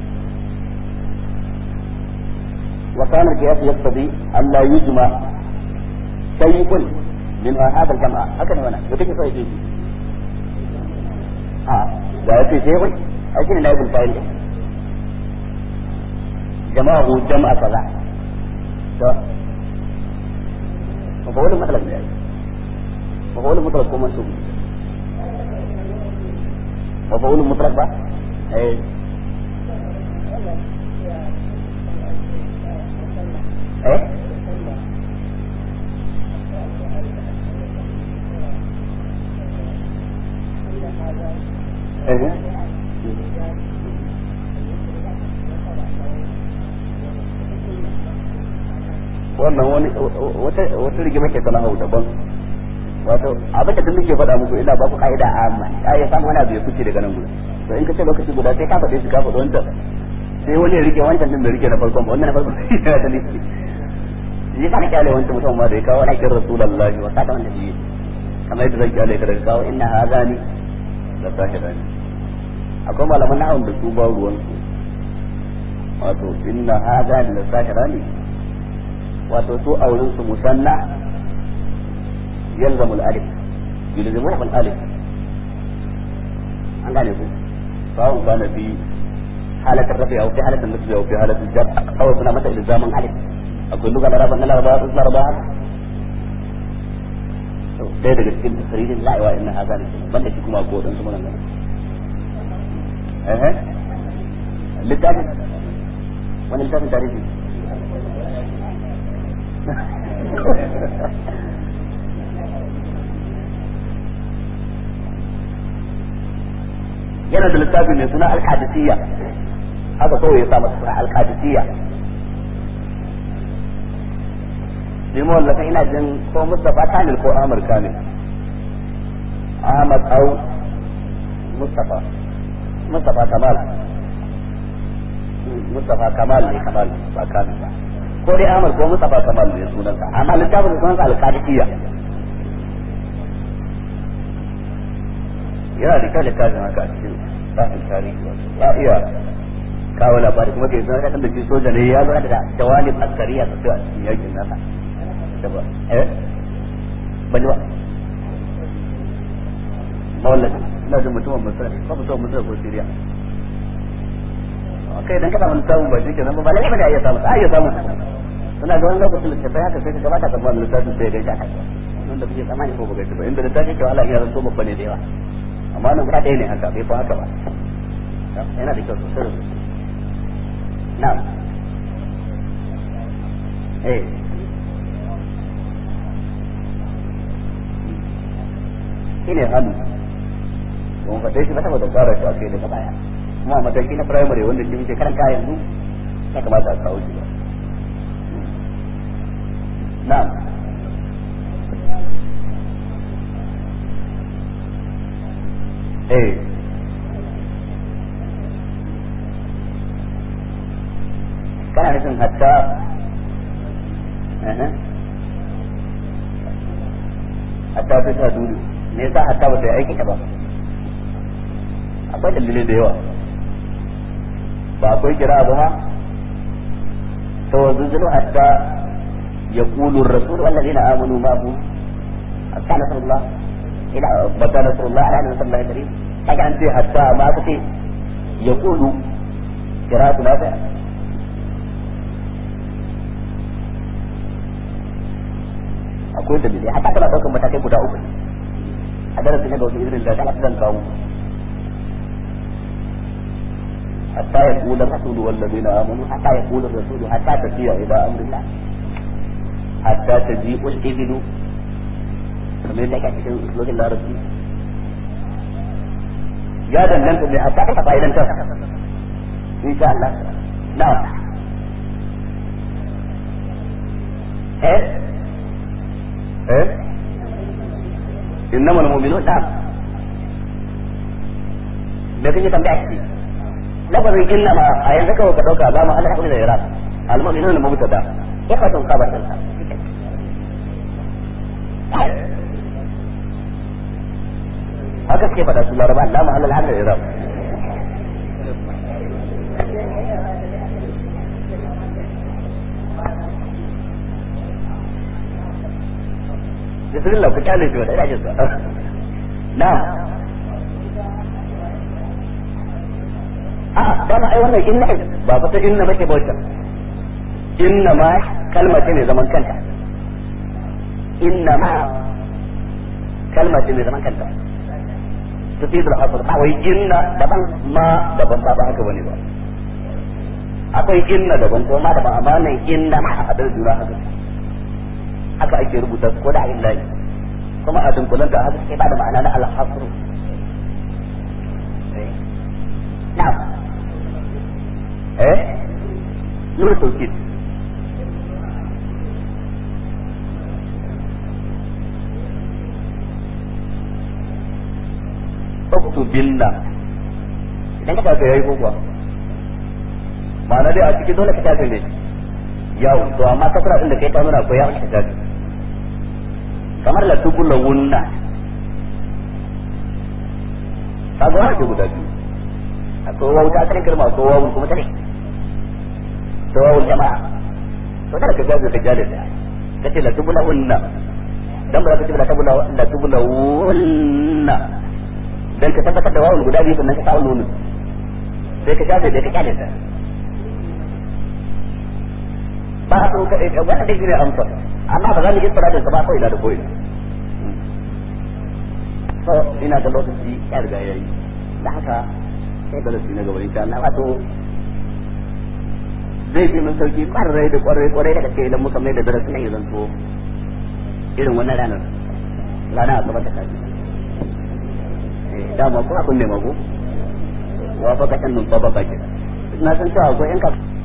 وكان القياس يقتضي ألا يجمع شيء منها هذا الجمع هكذا هنا وتكي صحيح ها لا يكفي شيء أجل نائب الفاعل جمعه جمع كذا مفعول مطلق ده مفعول مطلق كما منصوب مفعول مطلق بقى ايه ايه ايه wannan wani wata wata rigima ke tana hau daban wato abin da duk ke faɗa muku ina ba ku ka'ida amma ya samu wani abu ya fice daga nan gudu to in ka ce lokaci guda sai ka faɗe shi ka faɗi wancan sai wani ya rike wancan din bai rike na farkon ba wannan na farkon yana da nufi shi ka kyale wancan mutum ma da ya kawo aikin rasulullahi wa kada wanda shi kamar yadda zan kyale ka daga kawo inna hazani da sahirani akwai malaman na'awun da su ba ruwan su wato inna hazani da sahirani wato su auren su musanna yalzamu al-alif yalzamu al-alif an gane ku sawun kana fi حالة الرفع أو في حالة النصب أو في حالة الجر أو سنة مثل إلزام ألف أقول لغة العرب أن الأربعة تطلع أربعة ɗaya daga cikin tasirin la'awa inna haza ne banda shi kuma ko dan su magana eh littafin wani littafin tarihi yana da littafi mai suna al-qadisiyya haka kawai ya sa masa suna al-qadisiyya shi wallafa ina jin ko Mustafa Kamil ko Amir Kamil Ahmad au Mustafa Mustafa Kamal Mustafa Kamal ne Kamal ba Kamil ba ko dai Amir ko Mustafa Kamal ne sunansa amma littafin da sunansa al-qadisiyya yana da kyau littafin haka a cikin tsarin tarihi ya iya kawo labari kuma ke zama kan da shi soja ne ya zo da jawalin askariya sosai a cikin yakin nasa da ba eh bani ba mawallad ina da mutumin misra ba mutumin misra ko siriya kai dan kada mun samu ba shi kenan ba lalle bane ya samu ai ya samu suna ga wani lokacin da tafi haka sai ka gabata ka ba littafin sai ga shi haka wanda kuke tsammani ko ba ba inda littafin ke wala iya zanto babba ne da yawa amma nan guda ɗaya ne haka bai fa haka ba yana da kyau sosai da sosai na'am eh shine hannu kuma faɗe shi ba saboda tsara shi a kai daga baya kuma a mataki na primary wanda shi muke karanta yanzu ya kamata a kawo shi ba na'am eh kana nufin hatta hatta ta sa dole me yasa hatta ba ta yi aiki ba akwai dalilai da yawa ba akwai kira ba ma to zuzulu hatta yaqulu ar-rasul walladheena amanu ma'ahu hatta nasrullah ila bata nasrullah ala nasrullah karim kaga an ce hatta ma ka ce yaqulu qira'atu nafi akwai dalilai hatta kana daukar matakai guda uku a darasin na gausa irin da ta zan kawo حتى يقول الرسول والذين امنوا حتى يقول الرسول حتى تسير الى امر الله حتى تجيء الابل kamar yadda ake cikin usulogin larabci ya danganta ne hatta ka fa'idan ta insha Allah na eh eh innamal mu'minun da da kake tambaya shi lafazin inna ma a yanzu kawai ka dauka ba ma Allah hakuri da iraq al-mu'minun al-mubtada ifatun khabar din haka suke faɗa su laraba Allah ma Allah hakuri da iraq Bismillah ku kyale shi wa ina jin sa. Na'am. a ba ma ai wannan inna ba fa ta inna make bauta inna ma kalma ce ne zaman kanta inna ma kalma ce ne zaman kanta tufidul asr ba wai inna daban ma daban ba ba haka bane ba akwai inna daban ko ma daban amma nan inna ma a hadar juna haka haka ake rubuta ko da illahi kuma a dunkulan da haka sai ba da ma'ana na al-hasr na'am eh nuna tauhid uktubinna idan ka tafi yayi kuwa ma'ana dai a cikin dole ka tafi ne yawo to amma kasara din da kai ta nuna ko ya ka tafi kamar la tubula wunna kaga wani guda biyu akwai wawu ta asalin kalma akwai wawu kuma tare to wawu jama'a to kada ka gaza ka jale ta kace la tubula unna dan ba za ka ce la tubula la tubula unna dan ka tabbatar da wawu guda biyu sannan ka kawo nunu sai ka jabe da ka kyale ta ba a so ka ɗaya wani da gire amsa amma ba za mu yi tsara da ba kawai da da koyi so ina da lokaci ya riga yayi da haka sai darasi na gaba insha Allah wato zai fi mun sauki kwarai da kwarai kwarai da gaske idan muka mai da darasin nan ya zanto irin wannan ranar rana a gaba ta kaji eh dama ko abin ne mago wa fa ka kan nun ba ba ke na san cewa akwai yan ka